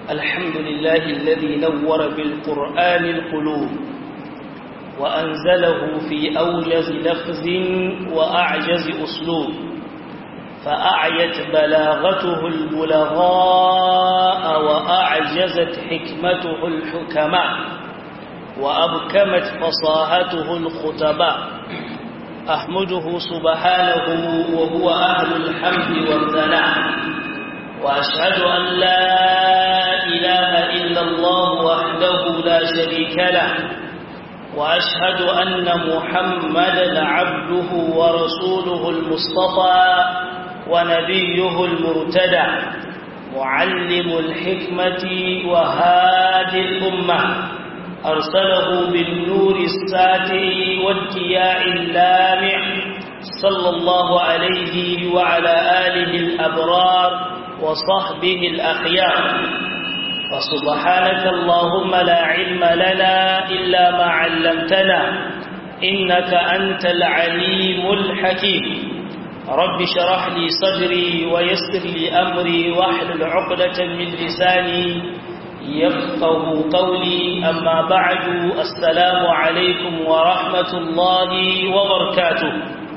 الحمد لله الذي نور بالقرآن القلوب وأنزله في أوجز لفظ وأعجز أسلوب فأعيت بلاغته البلغاء وأعجزت حكمته الحكماء وأبكمت فصاحته الخطباء أحمده سبحانه وهو أهل الحمد والثناء وأشهد أن لا إله إلا الله وحده لا شريك له وأشهد أن محمدا عبده ورسوله المصطفى ونبيه المرتدى معلم الحكمة وهادي الأمة أرسله بالنور الساتع والكياء اللامع صلى الله عليه وعلى آله الأبرار وصحبه الأخيار فسبحانك اللهم لا علم لنا إلا ما علمتنا إنك أنت العليم الحكيم رب شرح لي صدري ويسر لي أمري واحلل عقدة من لساني يفقه قولي أما بعد السلام عليكم ورحمة الله وبركاته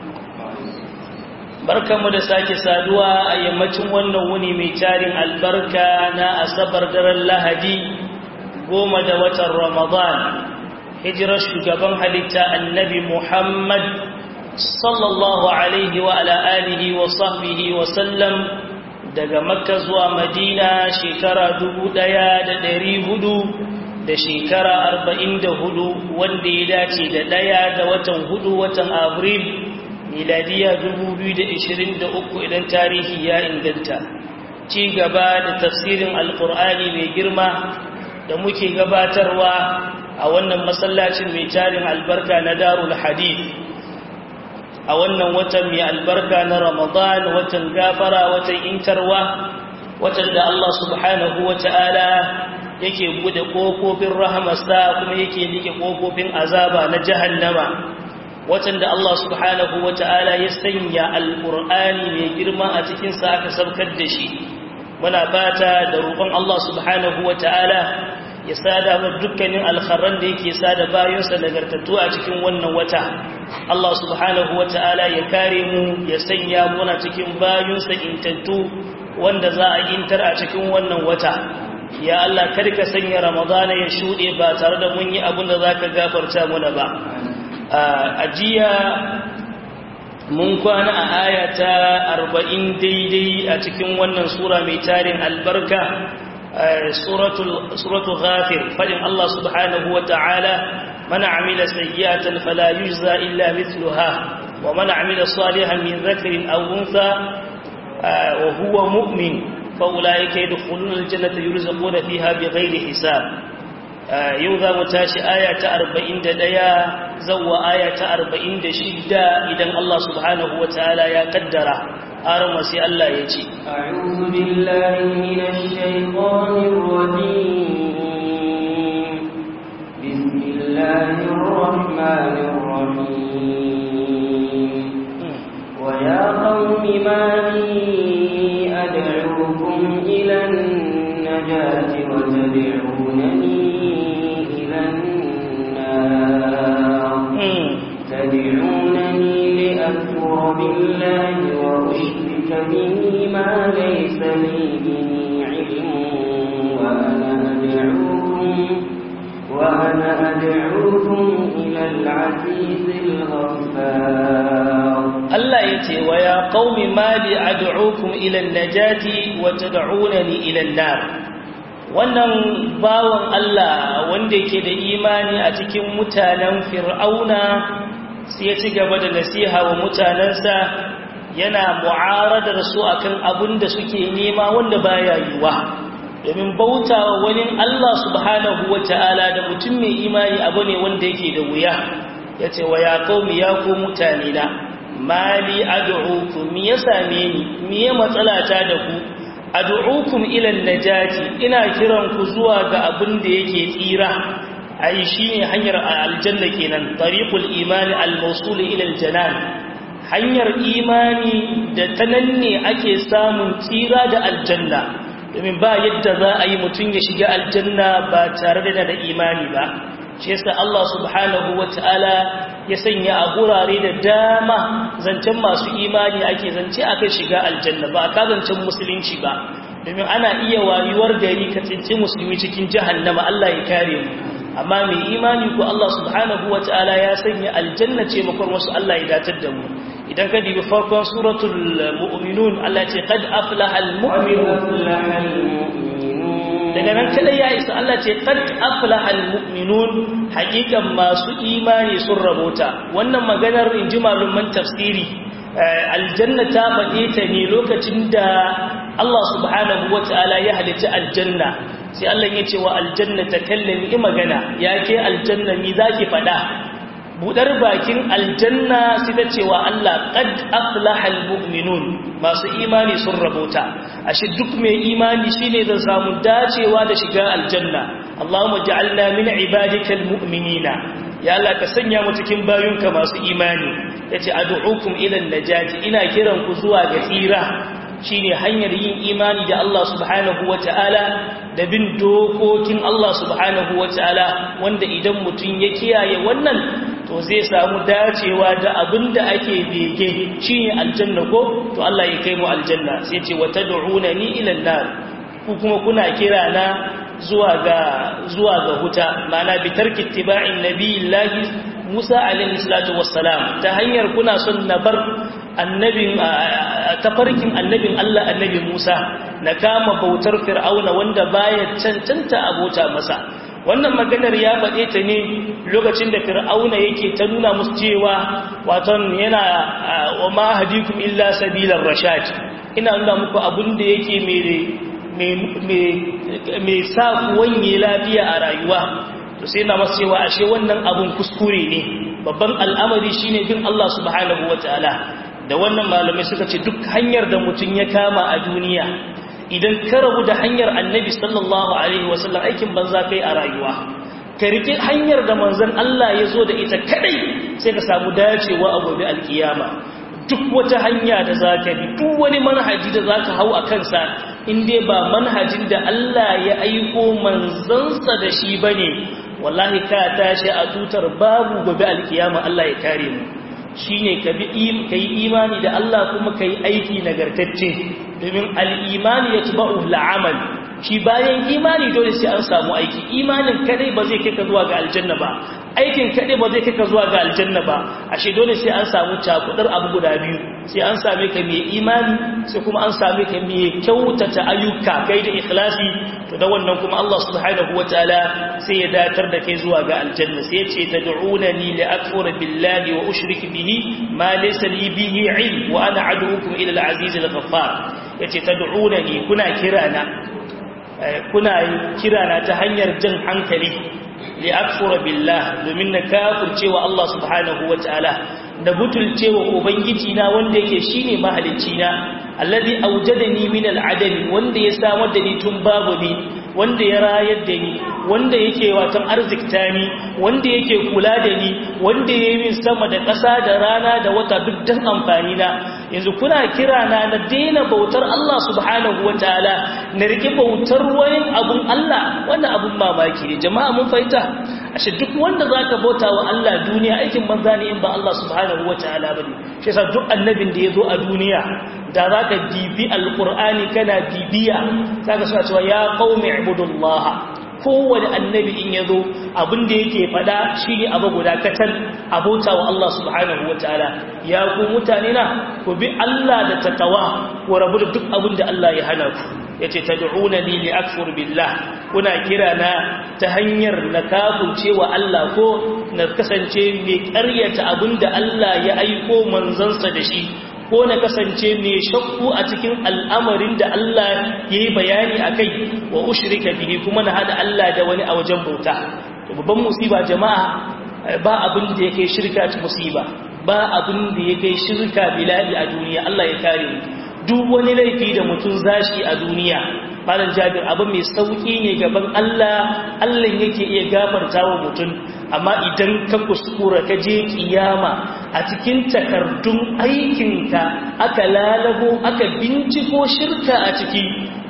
barkanmu da sake saduwa a yammacin wannan wuni mai tarin albarka na asabar daren lahadi goma da watan ramadan hijirar shugaban halitta annabi muhammad sallallahu alaihi wa ala alihi wa sahbihi wa sallam daga makka zuwa madina shekara dubu ɗaya da ɗari hudu da shekara arba'in da hudu wanda ya dace da ɗaya da watan hudu watan abril miladiya uku idan tarihi ya inganta ci gaba da tafsirin alkur'ani mai girma da muke gabatarwa a wannan masallacin mai tarin albarka na darul hadith a wannan watan mai albarka na ramadan watan gafara watan intarwa watan da Allah subhanahu wa ta'ala yake bude ƙofofin rahamarsa kuma yake like ƙofofin azaba na jahannama watan da Allah subhanahu wa ta'ala ya sanya alƙur'ani mai girma a cikinsa aka saukar da shi muna fata da roƙon Allah subhanahu wa ta'ala ya sada wa dukkanin alkharran da yake sada bayansa nagartattu a cikin wannan wata Allah subhanahu wa ta'ala ya kare mu ya sanya muna cikin bayansa intattu wanda za a intar a cikin wannan wata ya Allah karka sanya ramadana ya shuɗe ba tare da mun yi abin da za ka gafarta muna ba a jiya mun kwana a aya ta arba'in daidai a cikin wannan sura mai tarin albarka suratul ghafir fadin Allah subhanahu wa ta'ala man amila sayyi'atan fala yujza illa mithluha wa man amila salihan min dhakarin aw untha wa huwa mu'min fa ulaika yadkhuluna aljannata yurzaquna fiha bighairi hisab yau za mu tashi aya ta arba'in da ɗaya zauwa aya ta arba'in da shida idan Allah subhanahu wa ta'ala ya kaddara har sai Allah ya ce أعوذ بالله من الشيطان الرجيم بسم الله الرحمن الرحيم ويا قوم ما لي أدعوكم إلى النجاة وتدعونني تدعونني لأكفر بالله وأشرك به ما ليس لي به علم وأنا أدعوكم وأنا أدعوكم إلى العزيز الغفار الله يتي ويا قوم ما لي أدعوكم إلى النجاة وتدعونني إلى النار wannan bawan Allah wanda yake da imani a cikin mutanen fir'auna sai ya ci gaba da nasiha wa mutanensa yana mu'aradar su akan abin da suke nema wanda baya yiwa domin bauta wa wani Allah subhanahu wa ta'ala da mutum mai imani abu ne wanda yake da wuya ya ce wa ya qaumi ya ku mutane na mali ad'ukum me ya same ni me ya matsalata da ku ad'ukum ila najati ina kiran ku zuwa ga abin da yake tsira ai shine hanyar aljanna kenan tariqul imani al-mawsul ila al-janan hanyar imani da ta nan ne ake samun tsira da aljanna domin ba yadda za a yi mutum ya shiga aljanna ba tare da da imani ba shi yasa Allah subhanahu wata'ala ya sanya a gurare da dama zancen masu imani ake zance akan shiga aljanna ba ka zancen musulunci ba domin ana iya wayuwar gari ka tsinci musulmi cikin jahannama Allah ya kare mu amma mai imani ko Allah subhanahu wata'ala ya sanya aljanna ce makon wasu Allah ya datar da mu idan ka dibi farkon suratul mu'minun Allah ce qad aflaha almu'minun daga nan kada ya isa Allah ce qad aflaha almu'minun hakikan masu imani sun rabota wannan maganar inji malaman tafsiri aljanna ta faɗe ta ne lokacin da Allah subhanahu wata'ala ya halitta aljanna sai Allah ya ce wa aljanna ta kallami magana ya ke aljanna mi zaki faɗa budar bakin aljanna sai ta cewa Allah qad aflaha almu'minun masu imani sun rabota ashe duk mai imani shine zai samu dacewa da shiga aljanna Allahumma ja'alna min ibadikal mu'minina ya Allah ka sanya mu cikin bayunka masu imani yace ad'ukum ila najati ina kiran ku zuwa ga tsira shine hanyar yin imani da Allah subhanahu wata'ala da bin dokokin Allah subhanahu wata'ala wanda idan mutum ya kiyaye wannan to zai samu dacewa da abin da ake bege shine aljanna ko to Allah ya kai mu aljanna sai ce wa tad'unani ila an-nar ku kuma kuna kira na zuwa ga zuwa ga huta ma'ana bi tarki ittiba'in nabiyillahi Musa alaihi salatu wassalam ta hanyar kuna son na bar annabin tafarkin annabin Allah annabi Musa na kama bautar fir'auna wanda baya cancanta abota masa wannan maganar ya faɗe ta ne lokacin da fir'auna yake ta nuna musu cewa waton yana wa ma hadikum illa sabilar rashad ina nuna muku abin da yake mai sa ku wanye lafiya a rayuwa to sai na masu cewa ashe wannan abun kuskure ne babban al'amari shine bin Allah subhanahu wataala da wannan malamai suka ce duk hanyar da mutum ya kama a duniya idan ka rabu da hanyar annabi sallallahu alaihi wasallam aikin banza kai a rayuwa ka rike hanyar da manzon Allah ya zo da ita kadai sai ka samu dacewa a gobe alkiyama duk wata hanya da zaka bi duk wani manhaji da zaka hau a kansa in dai ba manhajin da Allah ya aiko manzansa da shi bane wallahi ka tashi a tutar babu gobe alkiyama Allah ya kare mu shine ka bi kai imani da Allah kuma kai aiki nagartacce domin al-imani yatba'u al-amal shi bayan imani dole sai an samu aiki imanin kadai ba zai kai ka zuwa ga aljanna ba aikin kadai ba zai kai ka zuwa ga aljanna ba ashe dole sai an samu cakudar abu guda biyu sai an same ka mai imani sai kuma an same ka mai kyautata ayyuka kai da ikhlasi to da wannan kuma Allah subhanahu wataala sai ya datar da kai zuwa ga aljanna sai ya ce tad'unani li akfura billahi wa ushrik bihi ma laysa li bihi ilm wa ana ad'ukum ila al-aziz al-ghaffar yace tad'unani kuna kirana kuna kirana ta hanyar jan hankali li akfura billah domin na kafircewa Allah subhanahu wataala da butulcewa ubangiji na wanda yake shine mahalicci na alladhi awjadani min al'adami wanda ya samar da ni tun babu ni wanda ya rayar da ni wanda yake watan arzikta ni wanda yake kula da ni wanda ya yi min sama da ƙasa da rana da wata duk dan amfani na yanzu kuna kira na na daina bautar Allah subhanahu wataala na rike bautar wani abun Allah wannan abun mamaki ne jama'a mun fahimta ashe duk wanda zaka bauta wa Allah duniya aikin banza ne in ba Allah subhanahu wataala bane shi yasa duk annabin da yazo a duniya da zaka dibi alqur'ani kana dibiya zaka suna cewa ya qaumi ibudullaha kowane annabi in yazo abin da yake fada shine abu guda katal abota wa Allah subhanahu wataala ya ku mutane na ku bi Allah da takawa ku rabu da duk abin da Allah ya hana ku yace tad'unani li akfur billah kuna kira na ta hanyar na kafurce wa Allah ko na kasance mai ƙaryata abin da Allah ya aiko manzansa da shi ko na kasance mai shakku a cikin al'amarin da Allah ya yi bayani a kai wa ushirika bihi kuma na hada Allah da wani a wajen bauta babban musiba jama'a ba abin da ya kai shirka ta musiba ba abin da ya kai shirka bilali a duniya Allah ya kare mu duk wani laifi da mutum zashi a duniya malam jabir abin mai sauki ne gaban Allah Allah yake iya gafarta wa mutum amma idan ka kuskura ka je kiyama a cikin takardun aikinka aka lalabo aka binciko shirka a ciki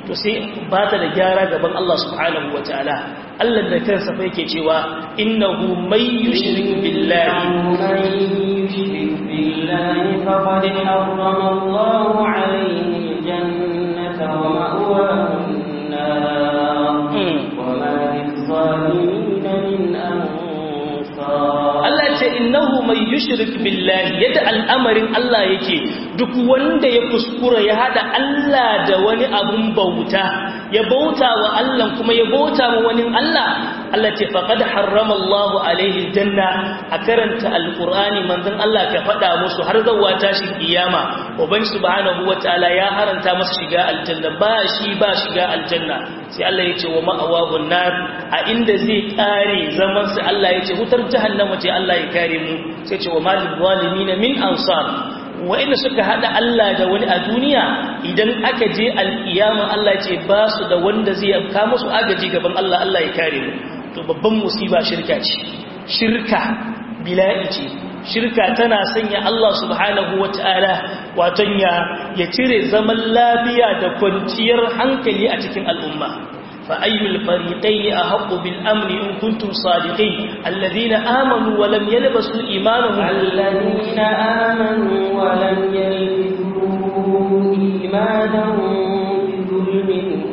to sai ba ta da gyara gaban Allah subhanahu wa ta'ala Allah da kansa fa yake cewa innahu may yushrik billahi بالله فقد حرم الله عليه الجنة ومأواه النار وما للظالمين من أنصار Allah ce innahu mai yushrik billahi yadda al'amarin Allah yake duk wanda ya kuskura ya hada Allah da wani abun bauta ya bauta wa Allah kuma ya bauta wa wani Allah Allah ce faqad harrama Allahu alaihi janna a karanta alqur'ani manzon Allah ka faɗa musu har zawwa tashin kiyama uban subhanahu wataala ya haranta masa shiga aljanna ba shi ba shiga aljanna sai Allah ya ce wa ma'awahu nar a inda zai kare zaman sa Allah ya ce wutar jahannama ce Allah ya kare mu sai ce wa malil zalimin min ansar wa'inda suka hada Allah da wani a duniya idan aka je alkiyama Allah ce ba su da wanda zai ka musu agaji gaban Allah Allah ya kare mu to babban musiba shirka ce shirka bila'i ce shirka tana sanya Allah subhanahu wata'ala waton ya ya cire zaman lafiya da kwanciyar hankali a cikin al'umma فأي الفريقين أحق بالأمن إن كنتم صادقين الذين آمنوا ولم يلبسوا إيمانهم الذين آمنوا ولم يلبسوا إيمانهم بظلم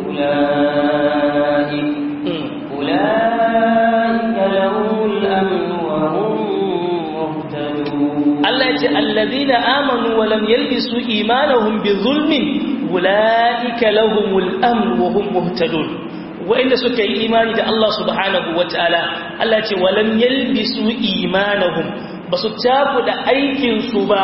أولئك أولئك لهم الأمن وهم مهتدون الله يقول الذين آمنوا ولم يلبسوا إيمانهم بظلم أولئك لهم الأمن وهم مهتدون wa'inda suka yi imani da Allah subhanahu wa ta'ala Allah ce walam yalbisu imanahum ba su da aikinsu ba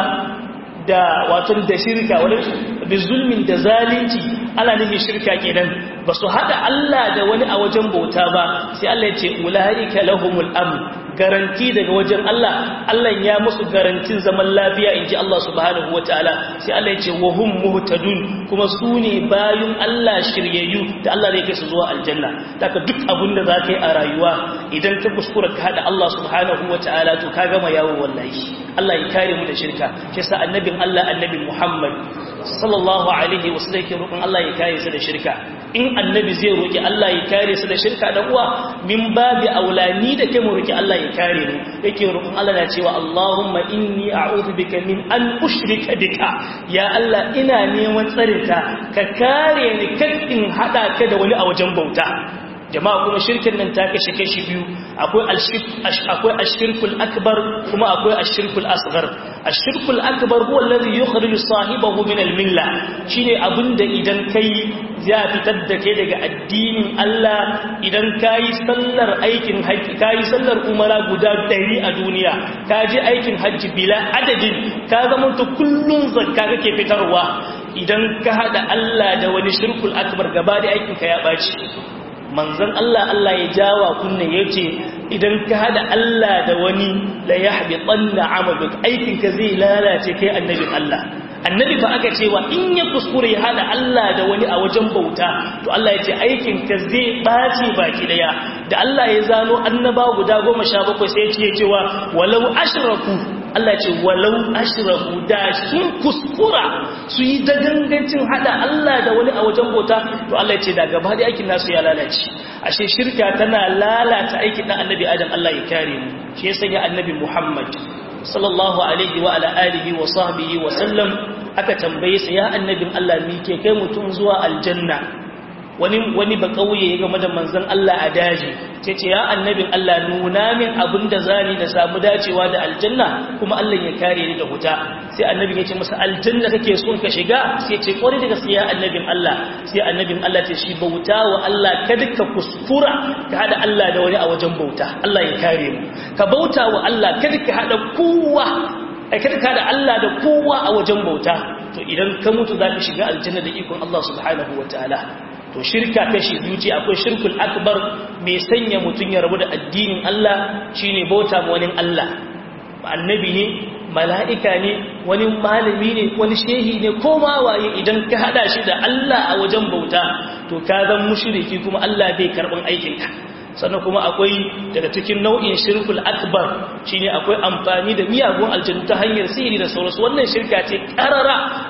da wato da shirka wani bi zulmin da zalunci ana nufin shirka kenan ba su hada Allah da wani a wajen bauta ba sai Allah ya ce ulaika lahumul amn garanti daga wajen Allah Allah ya musu garantin zaman lafiya inji Allah subhanahu wataala sai Allah ya ce wa hum muhtadun kuma su ne bayun Allah shiryayyu da Allah zai kai su zuwa aljanna daga duk abin da zaka yi a rayuwa idan ka kuskura ka hada Allah subhanahu wataala to ka gama yawo wallahi Allah ya kare mu da shirka shi yasa annabin Allah annabi Muhammad sallallahu alaihi wasallam yake roƙon Allah ya kare su da shirka in annabi zai roƙi Allah ya kare su da shirka da uwa min babi aulani da kai mu roƙi Allah ya kare mu yake roƙon Allah na cewa Allahumma inni a'udhu bika min an ushrika bika ya Allah ina neman tsarinka ka kare ni kan in hada ka da wani a wajen bauta jama'a kuma shirkin nan ta kashe kashi biyu akwai akwai ashirkul akbar kuma akwai ashirkul asghar ashirkul akbar huwa alladhi yukhriju sahibahu min al-milla shine abinda idan kai ya fitar da kai daga addinin Allah idan kayi sallar aikin haji kayi sallar umara guda 100 a duniya ka je aikin haji bila adadin ka zama to kullun zakka kake fitarwa idan ka hada Allah da wani shirkul akbar gaba da aikin ka ya baci manzon Allah Allah ya jawa kunne yace idan ka hada Allah da wani la yahbitanna amaluk aikin ka zai lalace kai annabin Allah annabi fa aka cewa in ya kuskure ya hada Allah da wani a wajen bauta to Allah ya ce aikin ka zai bace baki daya da Allah ya zano annaba guda 17 sai ya ce cewa walau ashraku Allah ce walau ashraku da sun kuskura su yi dagangancin hada Allah da wani a wajen bauta to Allah ya ce da gaba da aikin nasu ya lalace ashe shirka tana lalata aikin dan annabi Adam Allah ya kare mu shi ya sanya annabi Muhammad sallallahu alaihi wa ala alihi wa sahbihi wa sallam aka tambaye sa ya annabin Allah mi ke kai mutum zuwa aljanna wani wani ba kauye ya game da manzon Allah a daji sai ce ya annabin Allah nuna min abinda zani da samu dacewa da aljanna kuma Allah ya kare ni da huta sai annabin ya ce masa aljanna kake son ka shiga sai ce kwari daga sai ya annabin Allah sai annabin Allah ce shi bauta wa Allah kada ka kuskura ka hada Allah da wani a wajen bauta Allah ya kare mu ka bauta wa Allah kada ka hada kowa ai kada ka hada Allah da kowa a wajen bauta to idan ka mutu za ka shiga aljanna da ikon Allah subhanahu wataala to shirka kashi biyu ce akwai shirkul akbar mai sanya mutum ya rabu da addinin Allah shine bauta ma wani Allah annabi ne mala'ika ne wani malami ne wani shehi ne ko ma waye idan ka hada shi da Allah a wajen bauta to ka zan mushriki kuma Allah bai karban aikinka sannan kuma akwai daga cikin nau'in shirkul akbar shine akwai amfani da miyagun aljannu ta hanyar sihiri da sauransu wannan shirka ce karara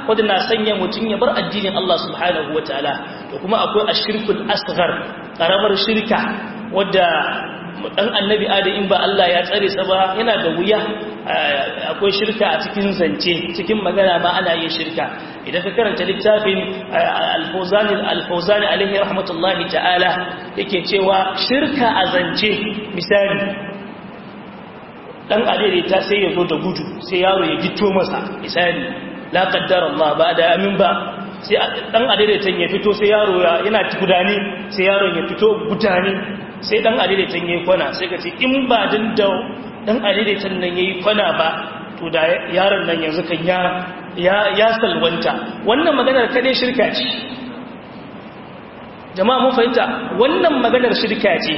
wanda na sanya mutum ya bar addinin Allah subhanahu wataala to kuma akwai ashirkul asghar karamar shirka wadda dan annabi adam in ba Allah ya tsare sa ba yana da wuya akwai shirka a cikin zance cikin magana ma ana yin shirka idan ka karanta littafin al-fawzani al-fawzani alaihi rahmatullahi ta'ala yake cewa shirka a zance misali dan adaidaita sai ya zo da gudu sai yaro ya gito masa misali la qaddara Allah ba da amin ba sai dan adaidaitan ya fito sai yaro yana gudani sai yaron ya fito gudani sai dan adaidaitan yayi kwana sai ka ce in ba din da dan adaidaitan nan yayi kwana ba to da yaron nan yanzu kan ya ya ya salwanta wannan maganar kade shirka ce jama'a mun fahimta wannan maganar shirka ce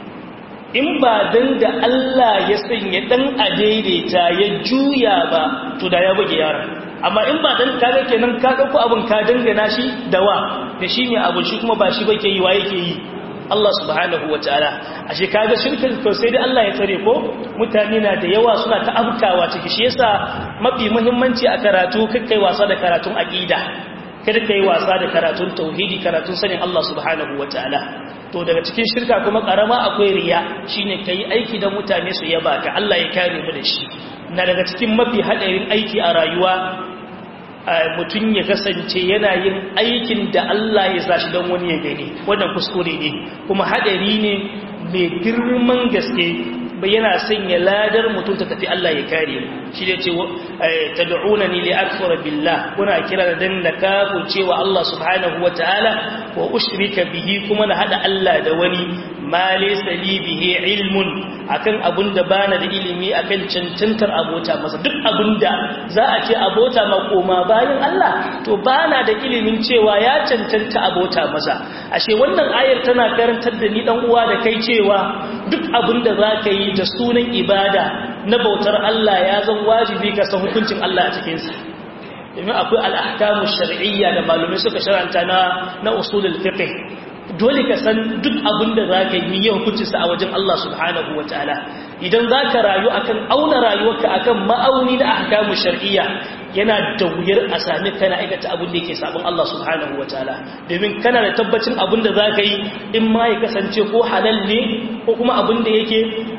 in ba dan da Allah ya sanya dan adaidaita ya juya ba to da ya buge yaron amma in ba dan kaga kenan ka dauko abin ka dangana shi da wa da shi ne abu shi kuma ba shi bake yi wa yake yi Allah subhanahu wataala ashe kaga shirkin to sai dai Allah ya tsare ko mutane na da yawa suna ta abkawa ciki shi yasa mafi muhimmanci a karatu kai wasa da karatun aqida kada kai wasa da karatun tauhidi karatun sanin Allah subhanahu wataala to daga cikin shirka kuma karama akwai riya shine kai aiki da mutane su yaba ka Allah ya kare mu da shi na daga cikin mafi hadarin aiki a rayuwa mutum ya kasance yana yin aikin da Allah ya sa shi don wani ya gani wannan kuskure ne kuma hadari ne mai girman gaske yana sanya ladar mutum ta tafi Allah ya kare shi da ce tad'unani li akfura billah kuna kira da dan nakafu cewa Allah subhanahu wataala wa ushrika bihi kuma na hada Allah da wani ma laysa li bihi ilmun akan abunda bana da ilimi akan cancantar abota masa duk abunda za a ce abota ma koma bayan Allah to bana da ilimin cewa ya cancanta abota masa ashe wannan ayar tana karantar da ni dan uwa da kai cewa duk abunda zaka yi da sunan ibada na bautar Allah ya zan wajibi ka san hukuncin Allah a cikin sa domin akwai al-ahkamu shar'iyya da malumai suka sharanta na na usulul fiqh dole ka san duk abin da za ka yi yau hukuncinsa a wajen Allah subhanahu wa ta'ala idan za ka rayu akan auna rayuwarka akan ma'auni na ahkamu shar'iyya yana da wuyar a sami kana aikata abin da yake sabon Allah subhanahu wa ta'ala domin kana da tabbacin abin da za ka yi in ma ya kasance ko halal ne ko kuma abin da yake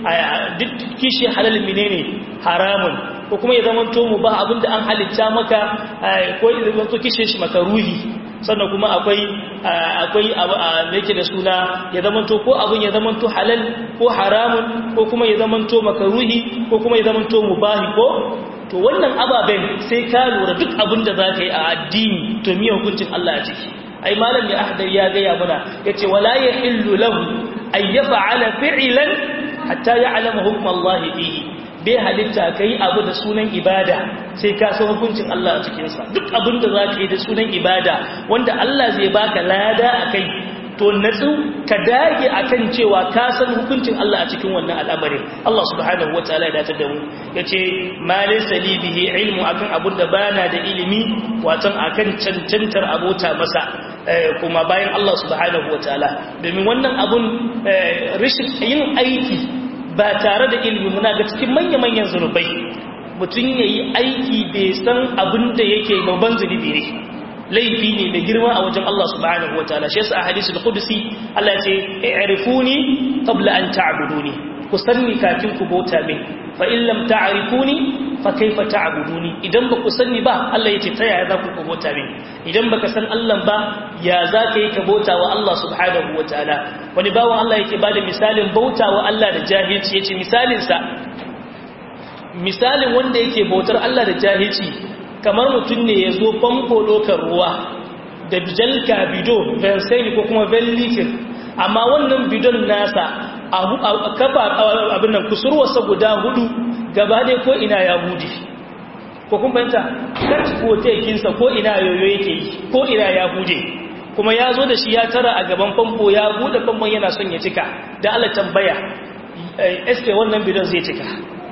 duk kishi halal mine ne haramun ko kuma ya zama to mu ba abin da an halitta maka ko ya zama to kishe shi maka ruhi sannan kuma akwai akwai abu a yake da suna ya zamanto ko abun ya zamanto halal ko haramun ko kuma ya zamanto makaruhi ko kuma ya zamanto mubahi ko to wannan ababen sai ka lura duk abin da za ka yi a addini to miya hukuncin Allah a ciki ai malam ya ahdar ya gaya muna yace wala yahillu lahu ay yaf'ala fi'lan hatta ya'lama hukm Allah fihi bai halitta ka yi abu da sunan ibada sai ka san hukuncin Allah a cikinsa duk abin da za ka yi da sunan ibada wanda Allah zai baka lada a kai to natsu ka dage a kan cewa ka san hukuncin Allah a cikin wannan al'amarin Allah subhanahu wa ta'ala ya dace da mu ya ce ma laysa li bihi ilmu akan abin da bana da ilimi watan akan cancantar abota masa kuma bayan Allah subhanahu wa ta'ala domin wannan abun rashin yin aiki ba tare da ilimi muna ga cikin manya-manyan zunubai mutum ya yi aiki bai san abin da yake babban zunubi ne laifi ne mai girma a wajen Allah subhanahu wa ta'ala shi yasa a hadisul qudsi Allah ya ce i'rifuni qabla an ta'buduni ku sanni kafin ku bauta min fa in lam ta'rifuni fa kaifa ta'buduni idan ba ku sanni ba Allah ya ce ta yaya za ku bauta min idan baka san Allah ba ya za ka yi ka bauta wa Allah subhanahu wa ta'ala wani bawan Allah yake bada misalin bauta wa Allah da jahilci yace misalin sa misalin wanda yake bautar Allah da jahilci kamar mutum ne ya zo famfo lokar ruwa da jalka bido bensai ko kuma vellitir amma wannan bidon nasa a kafa abin nan kusurwarsa guda hudu gaba ɗaya ko ina ya hudi ko kun fahimta kanci ko tekinsa ko ina yoyo yake yi ko ina ya hude kuma ya zo da shi ya tara a gaban famfo ya bude famfon yana son ya cika da Allah tambaya eske wannan bidon zai cika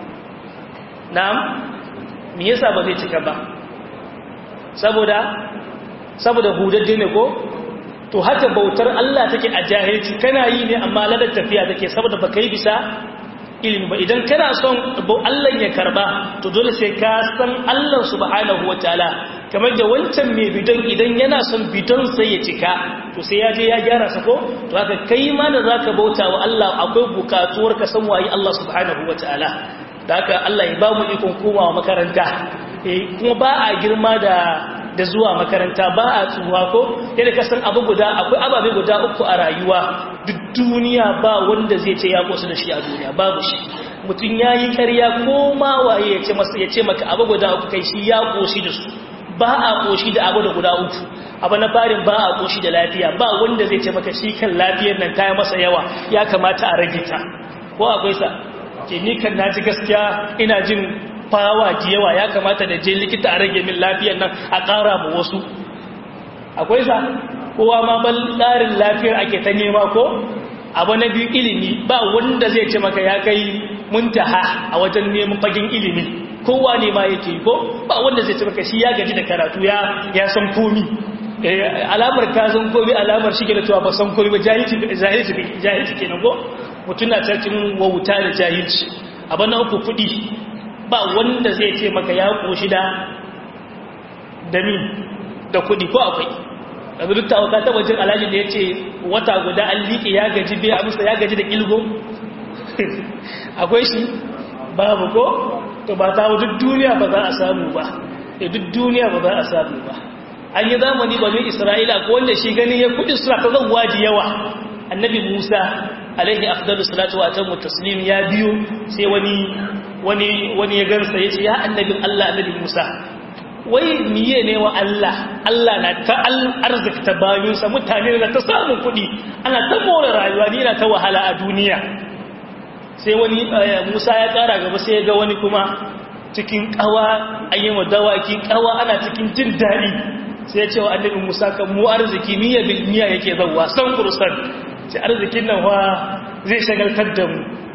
na'am me yasa ba zai cika ba saboda saboda hudadde ne ko to haka bautar Allah take a jahilci kana yi ne amma ladar tafiya take saboda baka yi bisa ilimi ba idan kana son Allah ya karba to dole sai ka san Allah subhanahu wataala kamar da wancan mai bidon idan yana son bidon sai ya cika to sai ya je ya gyara sa ko to haka kai ma da zaka bauta wa Allah akwai bukatuwar ka san waye Allah subhanahu wataala da haka Allah ya ba mu ikon komawa makaranta eh kuma ba a girma da da zuwa makaranta ba a tsuwa ko yadda ka san abu guda akwai ababe guda uku a rayuwa duk duniya ba wanda zai ce ya kosu da shi a duniya babu shi mutum ya yi karya ko ma waye ya ce masa ya ce maka abu guda uku kai shi ya koshi da su ba a koshi da abu da guda uku abu na farin ba a koshi da lafiya ba wanda zai ce maka shi kan lafiyar nan ta masa yawa ya kamata a rage ta ko akwai sa ke ni kan na ji gaskiya ina jin fawa ji yawa ya kamata da je likita a rage min lafiyar nan a ƙara mu wasu akwai sa kowa ma ban tsarin lafiyar ake ta nema ko abu na biyu ilimi ba wanda zai ce maka ya kai muntaha a wajen neman fagen ilimi kowa ne ma yake ko ba wanda zai ce maka shi ya gaji da karatu ya ya san komi alamar ka san komi alamar shi ke da cewa ba san komi ba jahilci jahilci jahilci kenan ko mutum na cikin wauta da jahilci abu na uku kuɗi ba wanda zai ce maka ya koshi da dami da kuɗi ko akwai yanzu duk tawa ta wajen alhaji da ya ce wata guda an liƙe ya gaji bai amsa ya gaji da ƙilgo akwai shi babu ko to ba ta duk duniya ba za a samu ba e duk duniya ba za a samu ba an yi zamani ba mai isra'ila ko wanda shi gani ya kudi suna ta zauwa da yawa annabi musa alaihi afdalu salatu wa atamu taslim ya biyo sai wani wani wani ya gansa ya ce ya annabin allah annabi musa wai miye ne wa Allah Allah na ta arzikta bayinsa mutane na ta samun kuɗi ana ta more rayuwa ni na ta wahala a duniya sai wani Musa ya ƙara gaba sai ya ga wani kuma cikin ƙawa ayyama dawaki ƙawa ana cikin jin daɗi sai ya ce wa annabi Musa kan mu arziki miya bil miya yake zawwa san kursan sai arzikin nan wa zai shagaltar da mu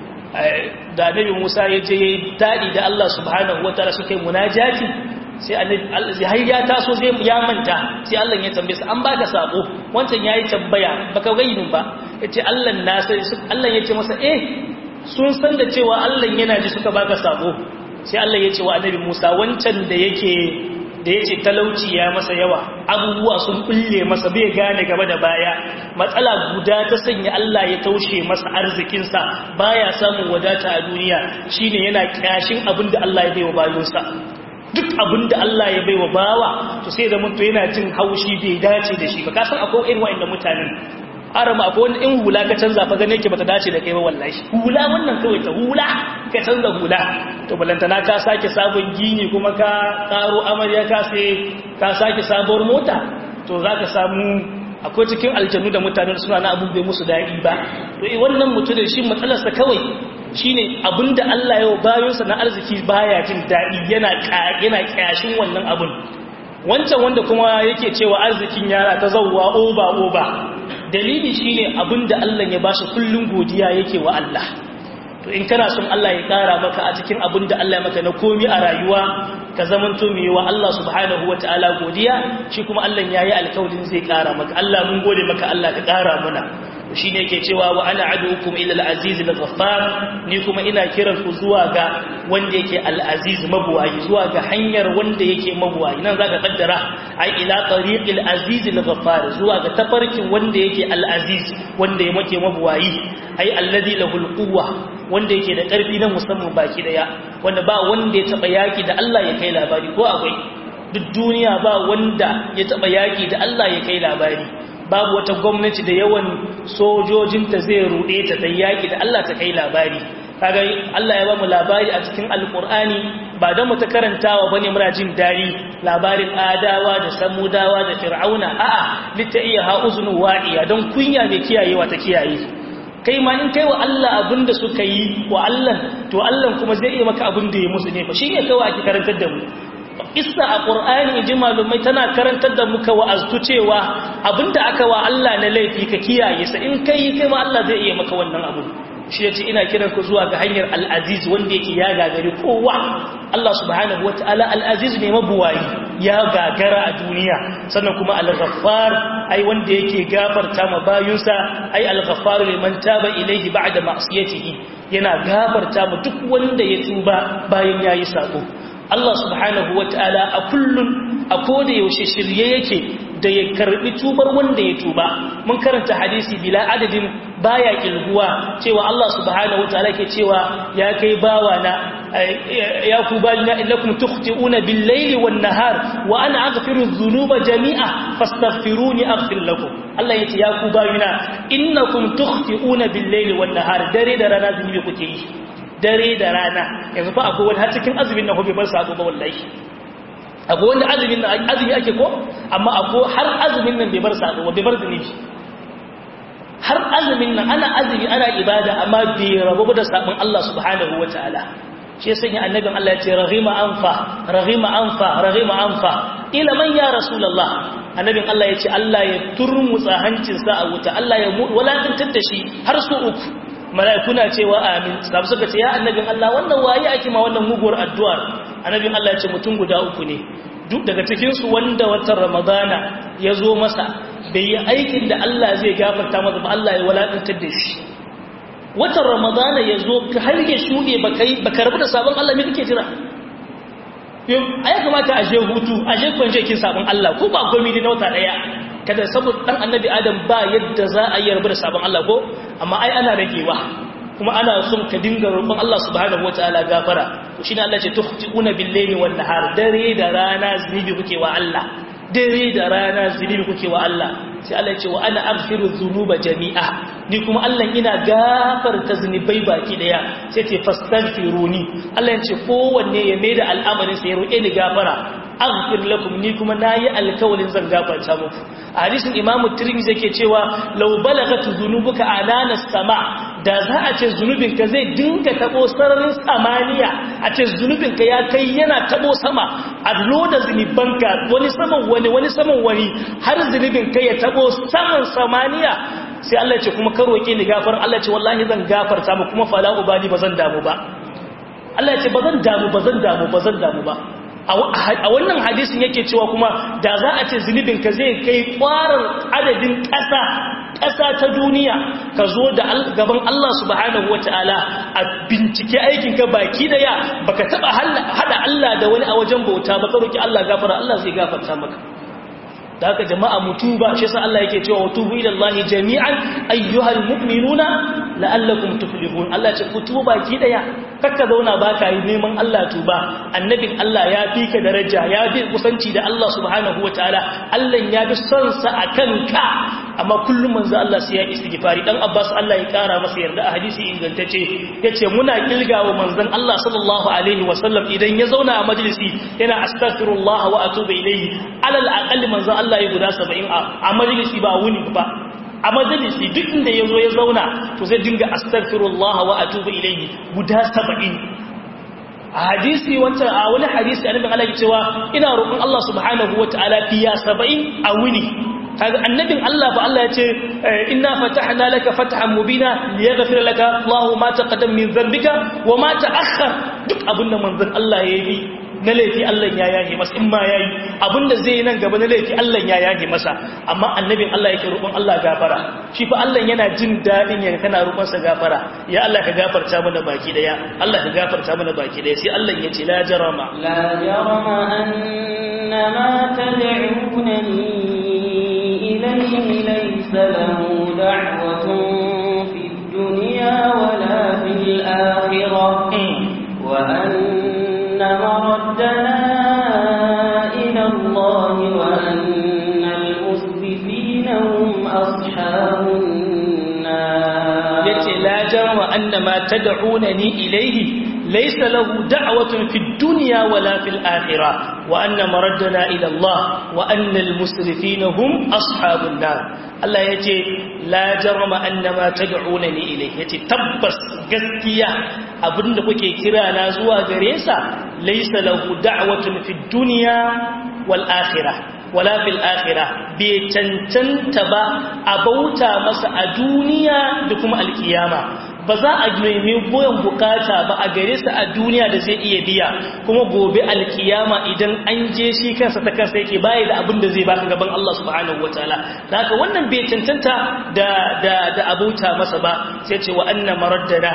da annabi Musa ya je daɗi da Allah subhanahu wataala suka yi munajati sai annabi har ya taso zai ya manta sai Allah ya tambaye sa an baka sako wancan yayi tambaya baka gainin ba yace Allah na sai Allah yace masa eh sun san da cewa Allah yana ji suka baka sako sai Allah yace wa annabi Musa wancan da yake da yace talauci ya masa yawa abubuwa sun kulle masa bai gane gaba da baya matsala guda ta sanya Allah ya taushe masa arzikin sa baya samun wadata a duniya shine yana kyashin abinda Allah ya baiwa bayonsa duk abin da Allah ya bai wa bawa to sai da mutu yana jin haushi bai dace da shi ba ka san akwai irin wa'annan mutanen arama akwai wani in hula ka canza fa gane yake bata dace da kai ba wallahi hula wannan kawai ta hula ka canza hula to balantana ka sake sabon gini kuma ka karo amarya ka sai ka sake sabuwar mota to zaka samu akwai cikin aljannu da mutanen suna na abun bai musu daɗi ba to wannan mutum da shi matsalarsa kawai shine abinda Allah ya bayonsa na arziki baya jin daɗi yana yana kyashin wannan abun wancan wanda kuma yake cewa arzikin yara ta zawwa oba oba dalili shine abinda Allah ya bashi kullun godiya yake wa Allah to in kana son Allah ya kara maka a cikin abinda Allah ya maka na komi a rayuwa ka zamanto mai wa Allah subhanahu wataala godiya shi kuma Allah yayi alƙawarin zai kara maka Allah mun gode maka Allah ka kara muna shi ne ke cewa wa ana adukum ila al-aziz al-ghaffar ni kuma ina kiran ku zuwa ga wanda yake al-aziz mabuwayi zuwa ga hanyar wanda yake mabuwayi nan zaka kaddara ai ila tariqil aziz al-ghaffar zuwa ga tafarkin wanda yake al-aziz wanda yake mabuwayi ai alladhi lahul quwwa wanda yake da karfi na musamman baki daya wanda ba wanda ya taba yaki da Allah ya kai labari ko akwai duk duniya ba wanda ya taba yaki da Allah ya kai labari babu wata gwamnati da yawan sojojinta zai ruɗe ta ta yaƙi da Allah ta kai labari kaga Allah ya ba mu labari a cikin alkur'ani ba don mu ta karantawa bane muna jin dari labarin adawa da samudawa da fir'auna a'a litta iya ha uzunu wa'iya don kunya mai kiyayewa ta kiyaye kai ma in kai wa Allah abinda suka yi wa Allah to Allah kuma zai iya maka abin da ya musu ne fa shine kawai ake karantar da mu isa a ƙur'ani ji malumai tana karantar da muka wa'aztu cewa abinda aka wa Allah na laifi ka kiyaye sa in kai kai ma Allah zai iya maka wannan abu shi yace ina kiran ku zuwa ga hanyar al-aziz wanda yake ya gagari kowa Allah subhanahu wataala al-aziz ne mabuwayi ya gagara a duniya sannan kuma al-ghaffar ai wanda yake gafarta ma bayunsa ai al-ghaffar liman taba ilayhi ba'da ma'siyatihi yana gafarta ma duk wanda ya tuba bayan yayi sako Allah subhanahu wataala a kullun a koda yaushe shirye yake da ya karbi tubar wanda ya tuba mun karanta hadisi bila adadin baya kilguwa cewa Allah subhanahu wataala ke cewa ya kai bawa na ya ku bayina illakum tukhti'una bil layli wan nahar wa ana aghfiru dhunuba jami'a fastaghfiruni aghfir lakum Allah yace ya ku bayina innakum tukhti'una bil layli wan nahar dare da rana zunubi kuke yi dare da rana yanzu fa akwai wani har cikin azumin nan hobe bar sako ba wallahi akwai wanda azumin nan azumi ake ko amma akwai har azumin nan bai bar sako ba bai bar zunubi har azumin nan ana azumi ana ibada amma bai rabu da sabon Allah subhanahu wataala shi yasa ya annabin Allah ya ce raghima anfa raghima anfa raghima anfa ila man ya rasulullah annabin Allah ya ce Allah ya turmutsa hancinsa a wuta Allah ya walakantar da shi har su uku mala'ikuna cewa amin sabu suka ce ya annabin Allah wannan waye ake ma wannan muguwar addu'ar annabin Allah ya ce mutum guda uku ne duk daga cikin su wanda watan ramadana ya zo masa bai yi aikin da Allah zai gafarta masa ba Allah ya walakantar da shi watan ramadana ya zo har ya shuɗe ba ka rabu da sabon Allah mai kake jira a ya kamata a je hutu a je kwanje kin sabon Allah ko ba komi na wata ɗaya kada saboda ɗan annabi adam ba yadda za a yi rabu da sabon Allah ko amma ai ana ragewa kuma ana son ka dinga roƙon Allah subhanahu wataala gafara to shine Allah ce tuhtiuna bil-layli wan-nahar dare da rana zunubi kuke wa Allah dare da rana zunubi kuke wa Allah sai Allah ya ce wa ana aghfiru dhunuba jami'a ni kuma Allah ina gafarta zunubai baki daya sai ce fastaghfiruni Allah ya ce kowanne ya maida al'amarin sa ya roƙe ni gafara aghfir lakum ni kuma nayi alkawalin zan gafarta muku a hadisin Imam Tirmidhi yake cewa law balagat dhunubuka anana sama da za a ce zunubinka zai dinga tabo sararin samaniya a ce zunubinka ya kai yana tabo sama a loda zunubanka wani saman wani wani saman wani har zunubinka ya tabo saman samaniya sai Allah ce kuma ka roƙe ni gafar Allah ce wallahi zan gafarta mu kuma fala ubali bazan damu ba Allah ya ce bazan damu bazan damu bazan damu ba a wannan hadisin yake cewa kuma da za a ce zunubinka zai kai kwarar adadin ƙasa ƙasa ta duniya ka zo da gaban Allah subhanahu wata'ala a bincike aikinka baki daya baka taba hada Allah da wani a wajen bauta ba ka roki Allah gafara Allah zai gafarta maka da haka jama'a mutuba shi yasa Allah yake cewa tubu ila Allah jami'an ayyuhal mu'minuna la'allakum tuflihun Allah ce ku tuba baki daya kakka zauna baka yi neman Allah tuba annabin Allah ya fi ka daraja ya fi kusanci da Allah subhanahu wataala Allah ya bi son sa akan ka amma kullum manzo Allah sai ya istighfari dan Abbas Allah ya kara masa yarda a hadisi ingantacce yace muna kilgawa manzon Allah sallallahu alaihi wasallam idan ya zauna a majalisi yana astaghfirullah wa atubu ilayhi alal aqall manzo Allah ya guda 70 a majalisi ba wuni ba a majalisi duk inda ya zo ya zauna to zai dinga astaghfirullah wa atubu ilayhi guda 70 a hadisi wancan a wani hadisi annabi Allah ya cewa ina roƙon Allah subhanahu wataala fiya 70 a wuni kaga annabin Allah fa Allah ya ce inna fatahna laka fathan mubina liyaghfir laka Allahu ma taqaddama min dhanbika wa ma ta'akhkhar duk abinda manzon Allah ya yi na laifi Allah ya yahe masa in ma yayi abinda zai yi nan gaba na laifi Allah ya yahe masa amma annabin Allah yake roƙon Allah gafara shi fa Allah yana jin dadin ya kana roƙon sa gafara ya Allah ka gafarta mana baki daya Allah ka gafarta mana baki daya sai Allah ya ce la jarama la jarama annama tad'unani ilayhi laysa lahu da'watun fid dunya wala fil akhirah wa anna مردنا إلى الله وأن المسرفين هم أصحاب النار يتي لا جرم أن ما تدعونني إليه ليس له دعوة في الدنيا ولا في الآخرة وأن مردنا إلى الله وأن المسرفين هم أصحاب النار الله يتي لا جرم أن ما تدعونني إليه يتي تبس قسكية abinda kuke kira na zuwa gare sa laysa lahu da'watun fid dunya wal akhirah wala fil akhirah bi cancanta ba a bauta masa a duniya da kuma alkiyama ba za a nemi goyon bukata ba a gare sa a duniya da zai iya biya kuma gobe alkiyama idan an je shi kansa ta kansa yake baya da abin da zai baka gaban Allah subhanahu wataala da haka wannan bai cancanta da da da abauta masa ba sai ce wa anna maraddana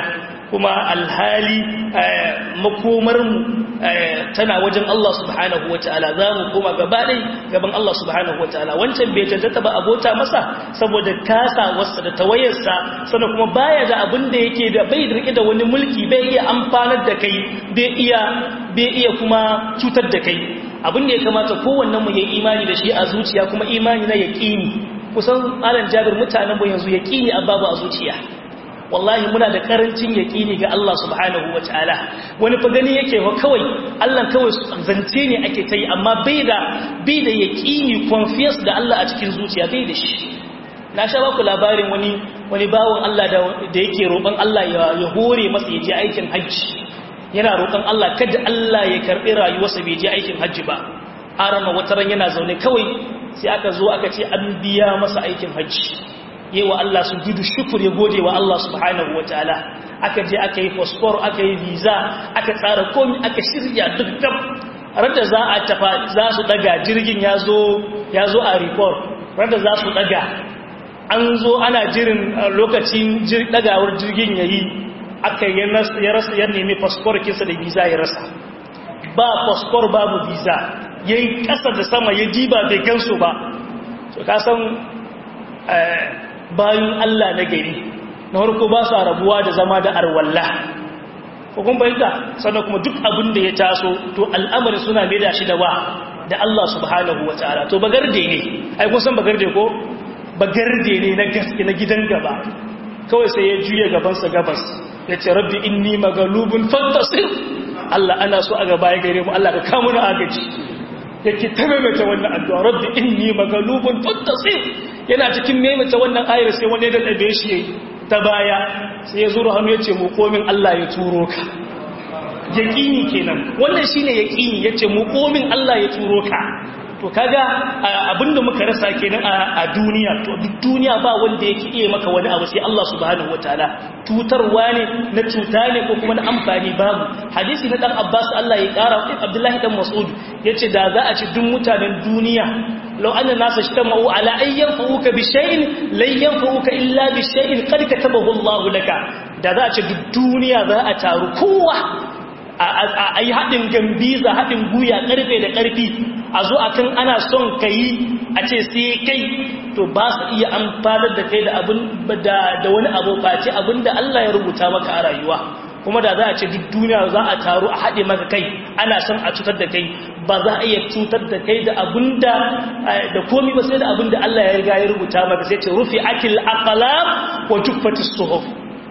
kuma alhali makomarmu tana wajen Allah subhanahu wa ta'ala za mu koma gaba ɗai gaban Allah subhanahu wa ta'ala wancan bai cancanta ba abota masa saboda kasa wasa da tawayarsa sannan kuma baya da abin da yake da bai rike da wani mulki bai iya amfanar da kai bai iya bai iya kuma cutar da kai abin da ya kamata kowannen mu ya imani da shi a zuciya kuma imani na yaqini kusan alan jabir mutanen mu yanzu yaqini babu a zuciya wallahi muna da karancin yaƙini ga Allah subhanahu wa ta'ala wani fa gani yake wa kawai Allah kawai zance ne ake ta yi amma bai da bai da yaƙini confidence da Allah a cikin zuciya bai da shi na sha baku labarin wani wani bawon Allah da da yake roƙon Allah ya ya hore masa ya je aikin hajji yana roƙon Allah kada Allah ya karɓi rayuwarsa bai je aikin hajji ba arama wata ran yana zaune kawai sai aka zo aka ce an biya masa aikin hajji yi wa Allah su gudu shukur ya gode wa Allah subhanahu wa ta'ala aka je aka yi fasfor aka yi visa aka tsara komi aka shirya dukkan rada za a tafa za su daga jirgin ya zo a report rada za su daga an zo ana jirin lokacin dagawar jirgin ya yi aka ya rasa ya nemi fasfor kinsa da visa ya rasa ba fasfor babu visa ya yi ƙasa da sama ya diba bai gansu ba so kasan bayan Allah na gari na harko ba su rabuwa da zama da arwalla hukun bayyanta sannan kuma duk abin da ya taso to al'amari suna mai da shi da wa da Allah subhanahu wa ta'ala to bagarde ne ai kun san bagarde ko bagarde ne na gaske na gidan gaba kawai sai ya juya gabansa gabas ya ce rabbi inni magalubun fantasir Allah ana so a gaba ya gare mu Allah ka kawo na agaji yake ta maimaita wannan addu'a rabbi inni magalubun fantasir yana cikin maimaita wannan ayar sai wani da ɗabe shi ta baya sai ya zuru hannu ya ce mukomin Allah ya turo ka yaƙini kenan wannan shi ne yaƙini ya ce mukomin Allah ya turo ka to kaga abinda muka rasa kenan a duniya to duk duniya ba wanda yake iya maka wani abu sai Allah subhanahu wataala tutarwa ne na cuta ne ko kuma na amfani babu hadisi na dan Abbas Allah ya kara Abdullahi dan Mas'ud yace da za a ci duk mutanen duniya لو أن الناس اجتمعوا على أن ينفعوك بشيء لن ينفعوك إلا بشيء قد كتبه الله لك da za a ce duk duniya za a taru kowa a yi haɗin gambiza haɗin guya ƙarfe da ƙarfi a zo a kan ana son ka yi a ce sai kai to ba su iya amfanar da kai da wani abu face abin da Allah ya rubuta maka a rayuwa kuma da za a ce duk duniya za a taru a haɗe maka kai ana son a cutar da kai ba za a iya cutar da kai da abinda da komi ba sai da abinda Allah ya riga ya rubuta maka sai ce rufi akil aqlam wa tuffatis suhuf